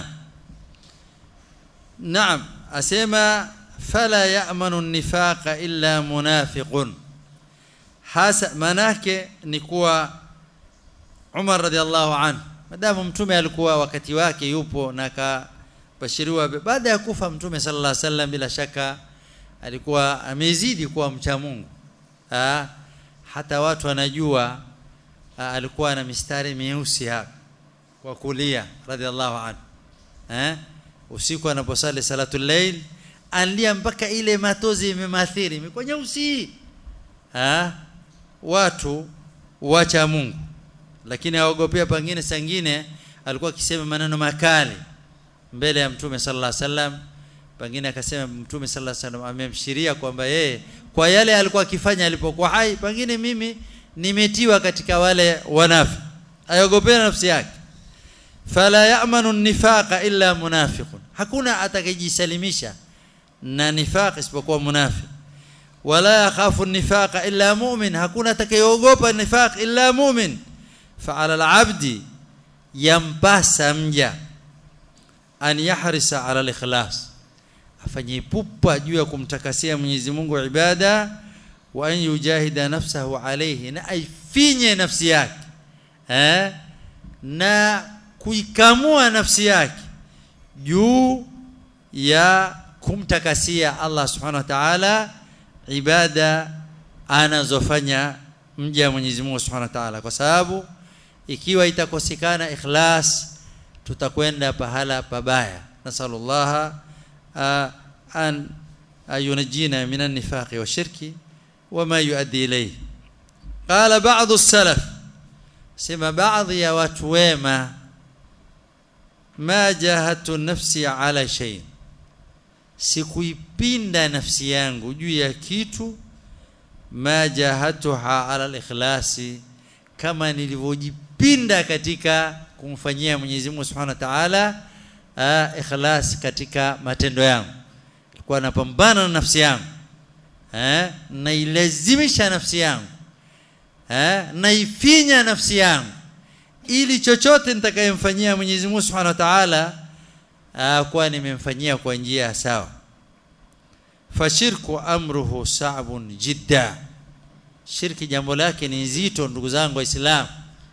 naam asema fala ya'manu nifaqa illa munafiqun hasa manake ni kuwa Umar radhiallahu anhu madamu mtume alikuwa wakati wake yupo na akabashiriwa baada ya kufa mtume sallallahu alaihi wasallam bila shaka alikuwa amezidi kuwa mcha Mungu ha? hata watu wanajua alikuwa na mistari mieusi hapa kwa kulia radhiallahu anhu eh usiku anaposali salatul layl alia mpaka ile matozi imemathiri imekuwa nyeusi ah watu wacha Mungu lakini aogopea pengine sangine alikuwa akisema maneno makali mbele ya mtume sallallahu alaihi wasallam pengine akasema mtume sallallahu alaihi wasallam amemshiria kwamba yeye kwa yale alikuwa akifanya alipokuwa hai pengine mimi nimetiwa katika wale wanafi ayogopea nafsi yake fala ya'manu nifaqa illa munafiqun hakuna atakayejisalimisha na nifaq isipokuwa munafiq wala yakhafu nifaqa illa mu'min hakuna atakayeogopa nifaq illa mu'min fa'ala al-'abdi yampasa mja an yahrisa 'ala al-ikhlas afanye pupa juu ya kumtakasia Mwenyezi Mungu ibada wa an yujahida nafsahu alayhi na aifinye nafsi yake eh na kuikamua nafsi yake juu ya kumtakasia Allah subhanahu wa ta'ala ibada anazofanya mja Mwenyezi Mungu subhanahu wa ta'ala kwa sababu ikiwa itakosekana ikhlas tutakwenda pahala pabaya nasallallahu an ayunajina minan nifaqi wa shirki وما يؤدي إليه قال بعض السلف سما بعض يا وتويما ما جاهدت نفسي على شيء sikuipinda nafsi yangu juu ya kitu ma jahatuha ala al-ikhlasi kama nilivyojipinda katika kumfanyia Mwenyezi Mungu Subhanahu wa Ta'ala ikhlas katika matendo yangu nilikuwa napambana na nafsi yangu eh nailazimisha nafsi yangu eh naifinya nafsi yangu ili chochote nitakayemfanyia Mwenyezi Mungu Subhanahu wa Ta'ala kwa nimemfanyia kwa njia sawa fashirku amruhu sa'bun jidda shirki jambo lake ni zito ndugu zangu waislamu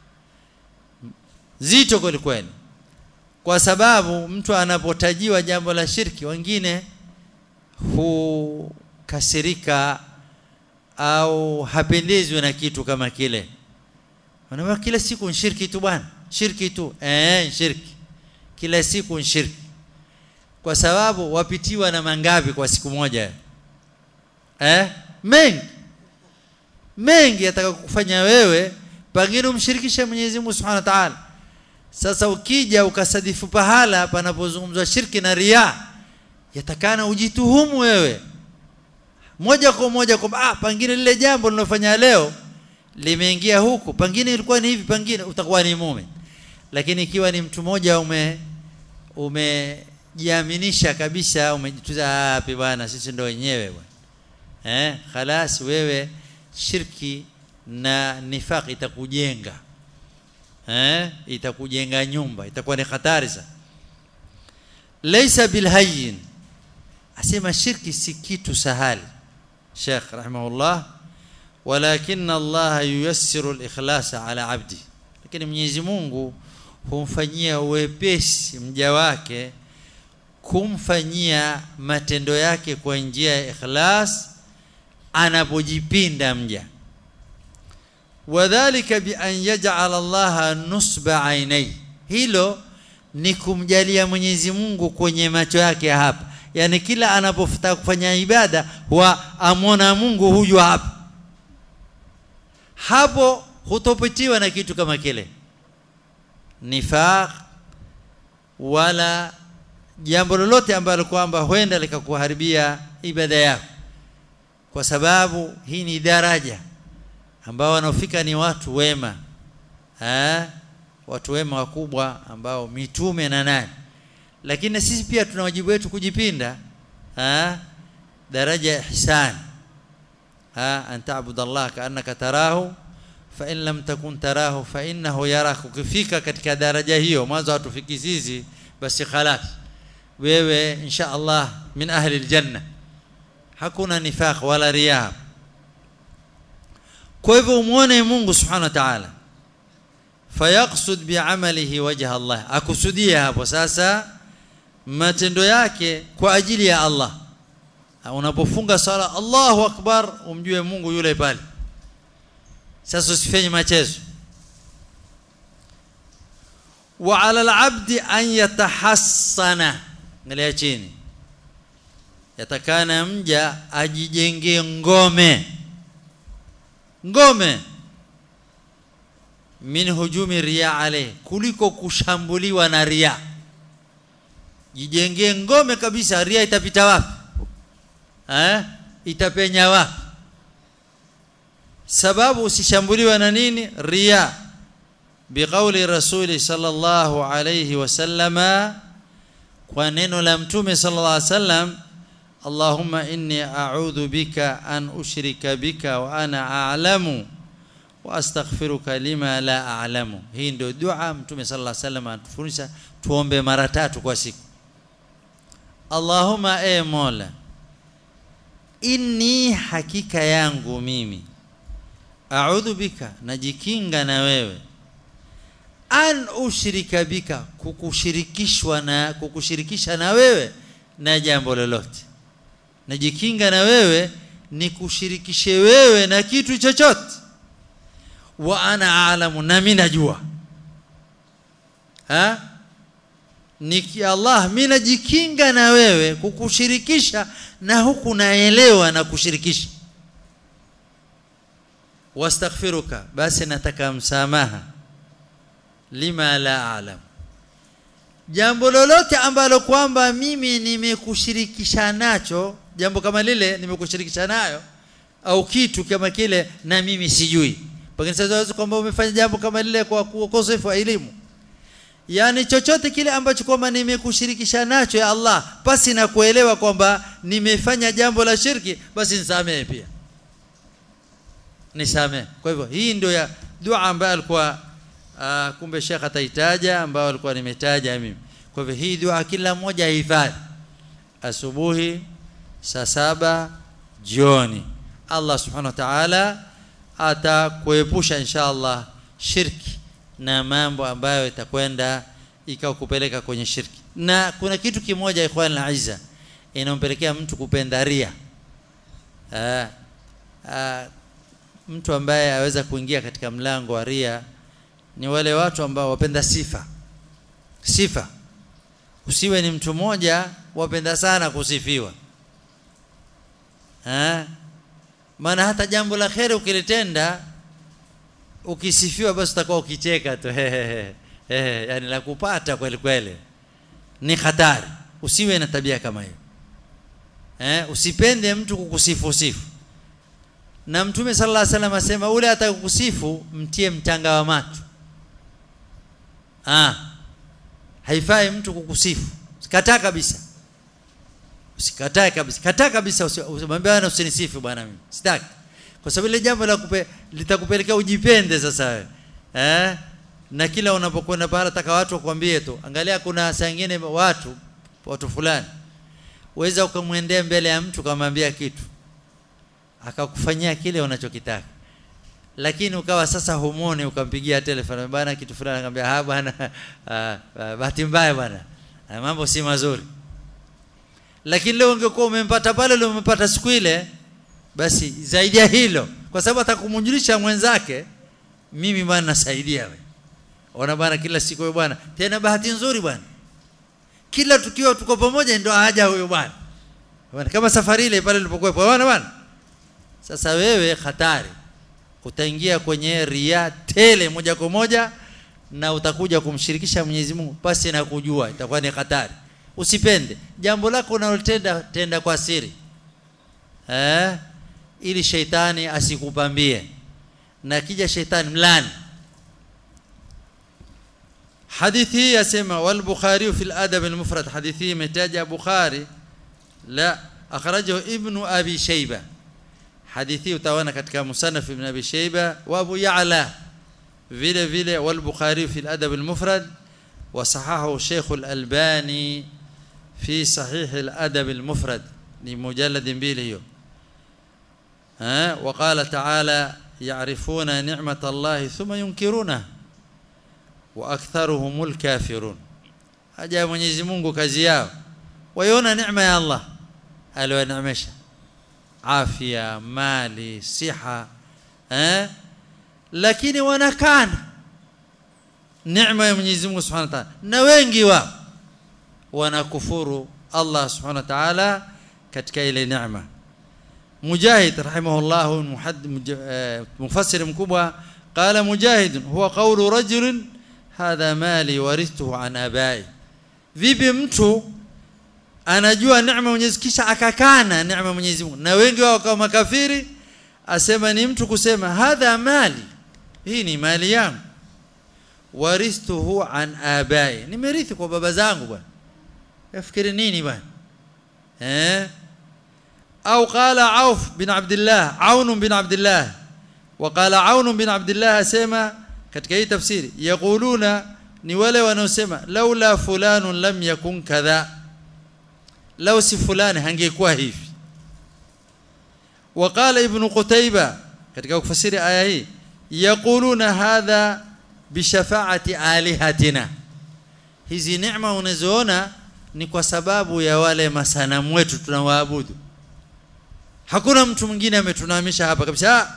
zito kweli kweli kwa sababu mtu anapotajiwa jambo la shirki wengine hu kasirika au hapendezwi na kitu kama kile wanaona kila siku shirki tu bwana shirki tu eh shirki kila siku shirki kwa sababu wapitiwa na mangapi kwa siku moja eh mengi mengi atakakufanya wewe pengine umshirikishe Mwenyezi Mungu Subhanahu wa Ta'ala sasa ukija ukasadifu pahala panapozungumzwa shirki na ria yatakana ujituhumu wewe moja kwa moja kwamba ah pengine lile jambo linalofanya leo limeingia huku pengine ilikuwa ni hivi pengine utakuwa ni mumin lakini ikiwa ni mtu mmoja ume umejiaminisha kabisa umejituza wapi bwana sisi ndo wenyewe bwana eh khalas wewe shirki na nifaq itakujenga eh itakujenga nyumba itakuwa ni hatari sana laysa bilhayyin asema shirki si kitu sahali Sheikh rahimahullah walakin Allah yuyassiru al-ikhlas ala abdi lakini Mwenyezi Mungu humfanyia uwepesi mja wake kumfanyia matendo yake kwa njia ya ikhlas anapojipinda mja wadhālika bi an yaj'ala Allah nusba ainai hilo ni kumjalia Mwenyezi Mungu kwenye macho yake hapa yani kila anapotaka kufanya ibada huwa amona Mungu huyu hapa hapo hutopitiwa na kitu kama kile nifaq wala jambo lolote ambalo kwamba huenda likakuharibia ibada yako kwa sababu hii ni daraja ambao wanaofika ni watu wema ha? watu wema wakubwa ambao mitume na nani lakini sisi pia tuna wajibu wetu kujipinda ha? daraja ya ihsan ha an ta'budu Allah ka'annaka tarahu fa in lam takun tarahu fa innahu yarak ukifika katika daraja hiyo mwanzo hatufiki sisi basi khalas wewe insha Allah min ahli aljanna hakuna nifaq wala riya kwa hivyo umuone Mungu subhanahu wa ta'ala fayaqsud bi'amalihi wajha Allah akusudia hapo sasa matendo yake kwa ajili ya Allah unapofunga sala Allahu akbar umjue Mungu yule pale sasa usifanye machezo wa ala al-abdi an yatahassana angalia chini yatakana mja ajijengee ngome ngome min hujumi riya alayhi kuliko kushambuliwa na riya jijengee ngome kabisa ria itapita wapi eh itapenya wapi sababu usishambuliwa na nini ria biqauli rasuli sallallahu alayhi wasallama kwa neno la mtume sallallahu alayhi wasallam Allahumma inni a'udhu bika an ushrika bika wa ana a'lamu wa astaghfiruka lima la a'lamu hii ndio dua mtume sallallahu alayhi wasallam atufundisha tuombe mara tatu kwa siku Allahumma e Mola inni hakika yangu mimi a'udhu bika najikinga na wewe an ushrika bika kukushirikishwa na kukushirikisha na wewe na jambo lolote najikinga na wewe ni kushirikishe wewe na kitu chochote wa ana alamu na mimi najua ha niki Allah mimi najikinga na wewe kukushirikisha na huku naelewa na kushirikisha wastaghfiruka basi nataka msamaha lima la alam jambo lolote ambalo kwamba mimi nimekushirikisha nacho jambo kama lile nimekushirikisha nayo au kitu kama kile na mimi sijui pengine sasa kwamba umefanya jambo kama lile kwa ukosefu wa elimu yani chochote kile ambacho kwamba nimekushirikisha nacho ya Allah basi na kuelewa kwamba nimefanya jambo la shirki basi nisamehe pia nisamehe kwa hivyo hii ndio ya dua ambayo alikuwa uh, kumbe Sheikh ataitaja ambayo alikuwa nimetaja mimi kwa hivyo hii dua kila mmoja ahifadhi asubuhi saa saba jioni Allah subhanahu wa ta'ala atakuepusha inshallah shirki na mambo ambayo itakwenda ikakupeleka kwenye shirki na kuna kitu kimoja ikhwan na aiza inampelekea mtu kupenda ria aa, aa, mtu ambaye aweza kuingia katika mlango wa ria ni wale watu ambao wapenda sifa sifa usiwe ni mtu mmoja wapenda sana kusifiwa eh maana hata jambo la kheri ukilitenda ukisifiwa basi utakuwa ukicheka tu eh yani la kupata kweli kweli ni hatari usiwe na tabia kama hiyo eh usipende mtu kukusifu sifu na mtume sallallahu alaihi wasallam asema ule atakusifu mtie mchanga wa macho ah haifai mtu kukusifu kataa kabisa usikatae kabisa kataa kabisa usimwambie bwana usinisifu bwana mimi sitaki kwa sababu ile jambo la kupe, litakupelekea ujipende sasa wewe eh na kila unapokwenda pale taka watu wakwambie tu angalia kuna saa nyingine watu watu fulani uweza ukamwendea mbele ya mtu kumwambia kitu akakufanyia kile unachokitaka lakini ukawa sasa humoni ukampigia telefoni bwana kitu fulani akamwambia ah bwana bahati mbaya bwana mambo si mazuri lakini leo ungekuwa umempata pale leo umempata siku ile basi zaidi ya hilo kwa sababu atakumjulisha mwenzake mimi bwana nasaidia wewe ona bwana kila siku wewe bwana tena bahati nzuri bwana kila tukiwa tuko pamoja ndio haja huyo bwana bwana kama safari ile pale nilipokuwepo bwana bwana sasa wewe hatari utaingia kwenye ria tele moja kwa moja na utakuja kumshirikisha Mwenyezi Mungu basi na kujua itakuwa ni hatari usipende jambo lako unalotenda tenda kwa siri eh ili sheitani asikupambie na kija sheitani mlani hadithi hii yasema wal bukhari fi al adab al mufrad hadithi imetaja bukhari la akhrajahu ibnu abi shayba hadithi utaona katika musannaf ibn abi shayba wa abu ya'la vile vile wal bukhari fi al adab al mufrad وصححه الشيخ الألباني في صحيح الأدب المفرد لمجلد بيليو ها وقال تعالى يعرفون نعمة الله ثم ينكرونها وأكثرهم الكافرون aja Mwenyezi Mungu kazi yao waiona neema ya Allah aliyoneemesha afya mali siha eh lakini wanakana neema ya Mwenyezi Mungu Subhanahu wa Ta'ala na wengi wao wanakufuru Allah Subhanahu wa Ta'ala katika ile neema Mujahid rahimahullah mufassir mkubwa qala Mujahid huwa qawlu rajul hadha mali warithuhu an abai vipi mtu anajua neema Mwenyezi kisha akakana neema Mwenyezi Mungu na wengi wao kama makafiri asema ni mtu kusema hadha mali hii ni mali yangu warithuhu an abai nimerithi kwa baba zangu bwana yafikiri nini bwana eh au qala auf bin abdullah aun bin abdullah وقال عون بن عبد الله اسما katika hii tafsiri yaquluna ni wale wanaosema laula fulanun lam yakun kadha law si fulani hangekuwa hivi وقال ابن قتيبة katika kufasiri aya hii yaquluna hadha bishafaati alihatina hizi neema unazoona ni kwa sababu ya wale masanamu wetu tunawaabudu hakuna mtu mwingine ametunamisha hapa kabisa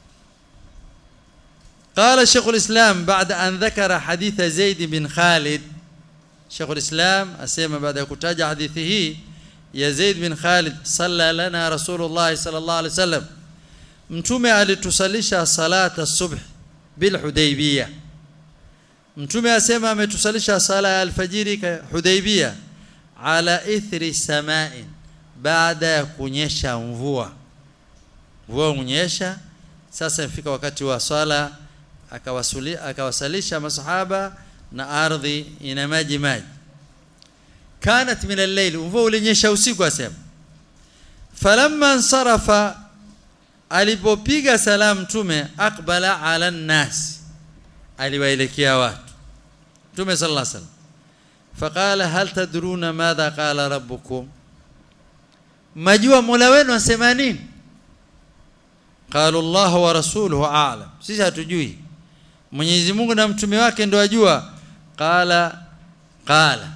قال شيخ الإسلام بعد أن ذكر حديث زيد بن خالد شيخ الإسلام أسيما بعد كتاج حديثه يا زيد بن خالد صلى لنا رسول الله صلى الله عليه وسلم mtume alitusalisha salata subh bil hudaybiyah mtume asema ametusalisha sala ya alfajiri hudaybiyah ala ithri sama'in baada ya kunyesha mvua mvua unyesha sasa ifika wakati wa swala akawasuli akawasalisha masahaba na ardhi ina maji maji kanat min al-layl mvua ulinyesha usiku asema falamma ansarafa alipopiga salamu mtume aqbala ala nnas aliwaelekea watu mtume sallallahu alaihi wasallam faqala hal tadruna madha qala rabbukum majua mola wenu asema nini qalu allah wa rasuluhu a'lam sisi hatujui Mwenyezi Mungu na mtume wake ndio ajua qala qala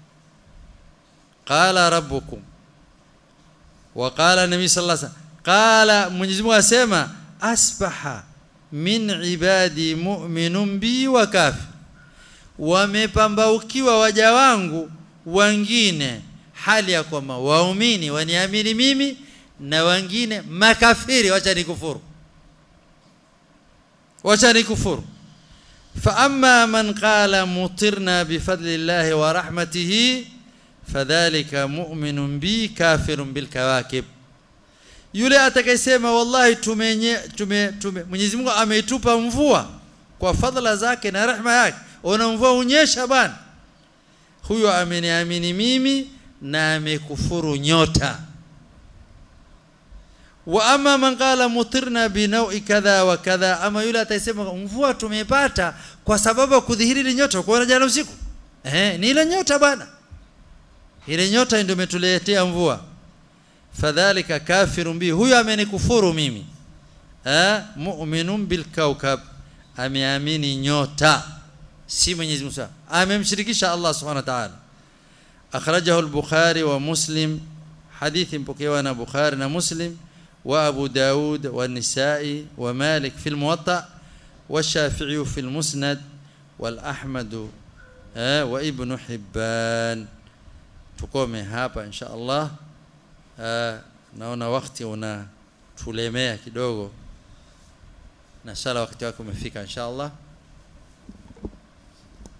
qala rabbukum wa qala nabii sallallahu alaihi wasallam qala Mwenyezi Mungu asema asbaha min ibadi mu'minun bi wa kafir wamepambaukiwa waja wangu wengine hali ya kwamba waumini waniamini mimi na wengine makafiri wacha nikufuru wacha nikufuru فاما من قال مطرنا بفضل الله ورحمته فذلك مؤمن بي كافر بالكواكب yule atakayesema wallahi tumenye tume, tume Mwenyezi Mungu ameitupa mvua kwa fadhila zake na rehema yake ona mvua unyesha bana huyo ameniamini mimi na amekufuru nyota wa ama man qala mutirna binaui kadha wa kadha ama yule atasema mvua tumepata kwa sababu ya kudhihiri ile nyota kuona jana usiku eh ni ile nyota bana ile nyota ndio imetuletea mvua fadhalika kafirun bi huyo amenikufuru mimi eh mu'minun bil kawkab ameamini nyota si Mwenyezi Mungu amemshirikisha Allah Subhanahu wa ta'ala akhrajahu al-Bukhari wa Muslim hadithi mpokewa na Bukhari na Muslim wa Abu Daud wa Nisa'i wa Malik fi al-Muwatta wa Shafi'i fi al-Musnad wal Ahmad wa Ibn Hibban tukome hapa insha Allah naona wakati una tulemea kidogo na sala wakati wako umefika insha Allah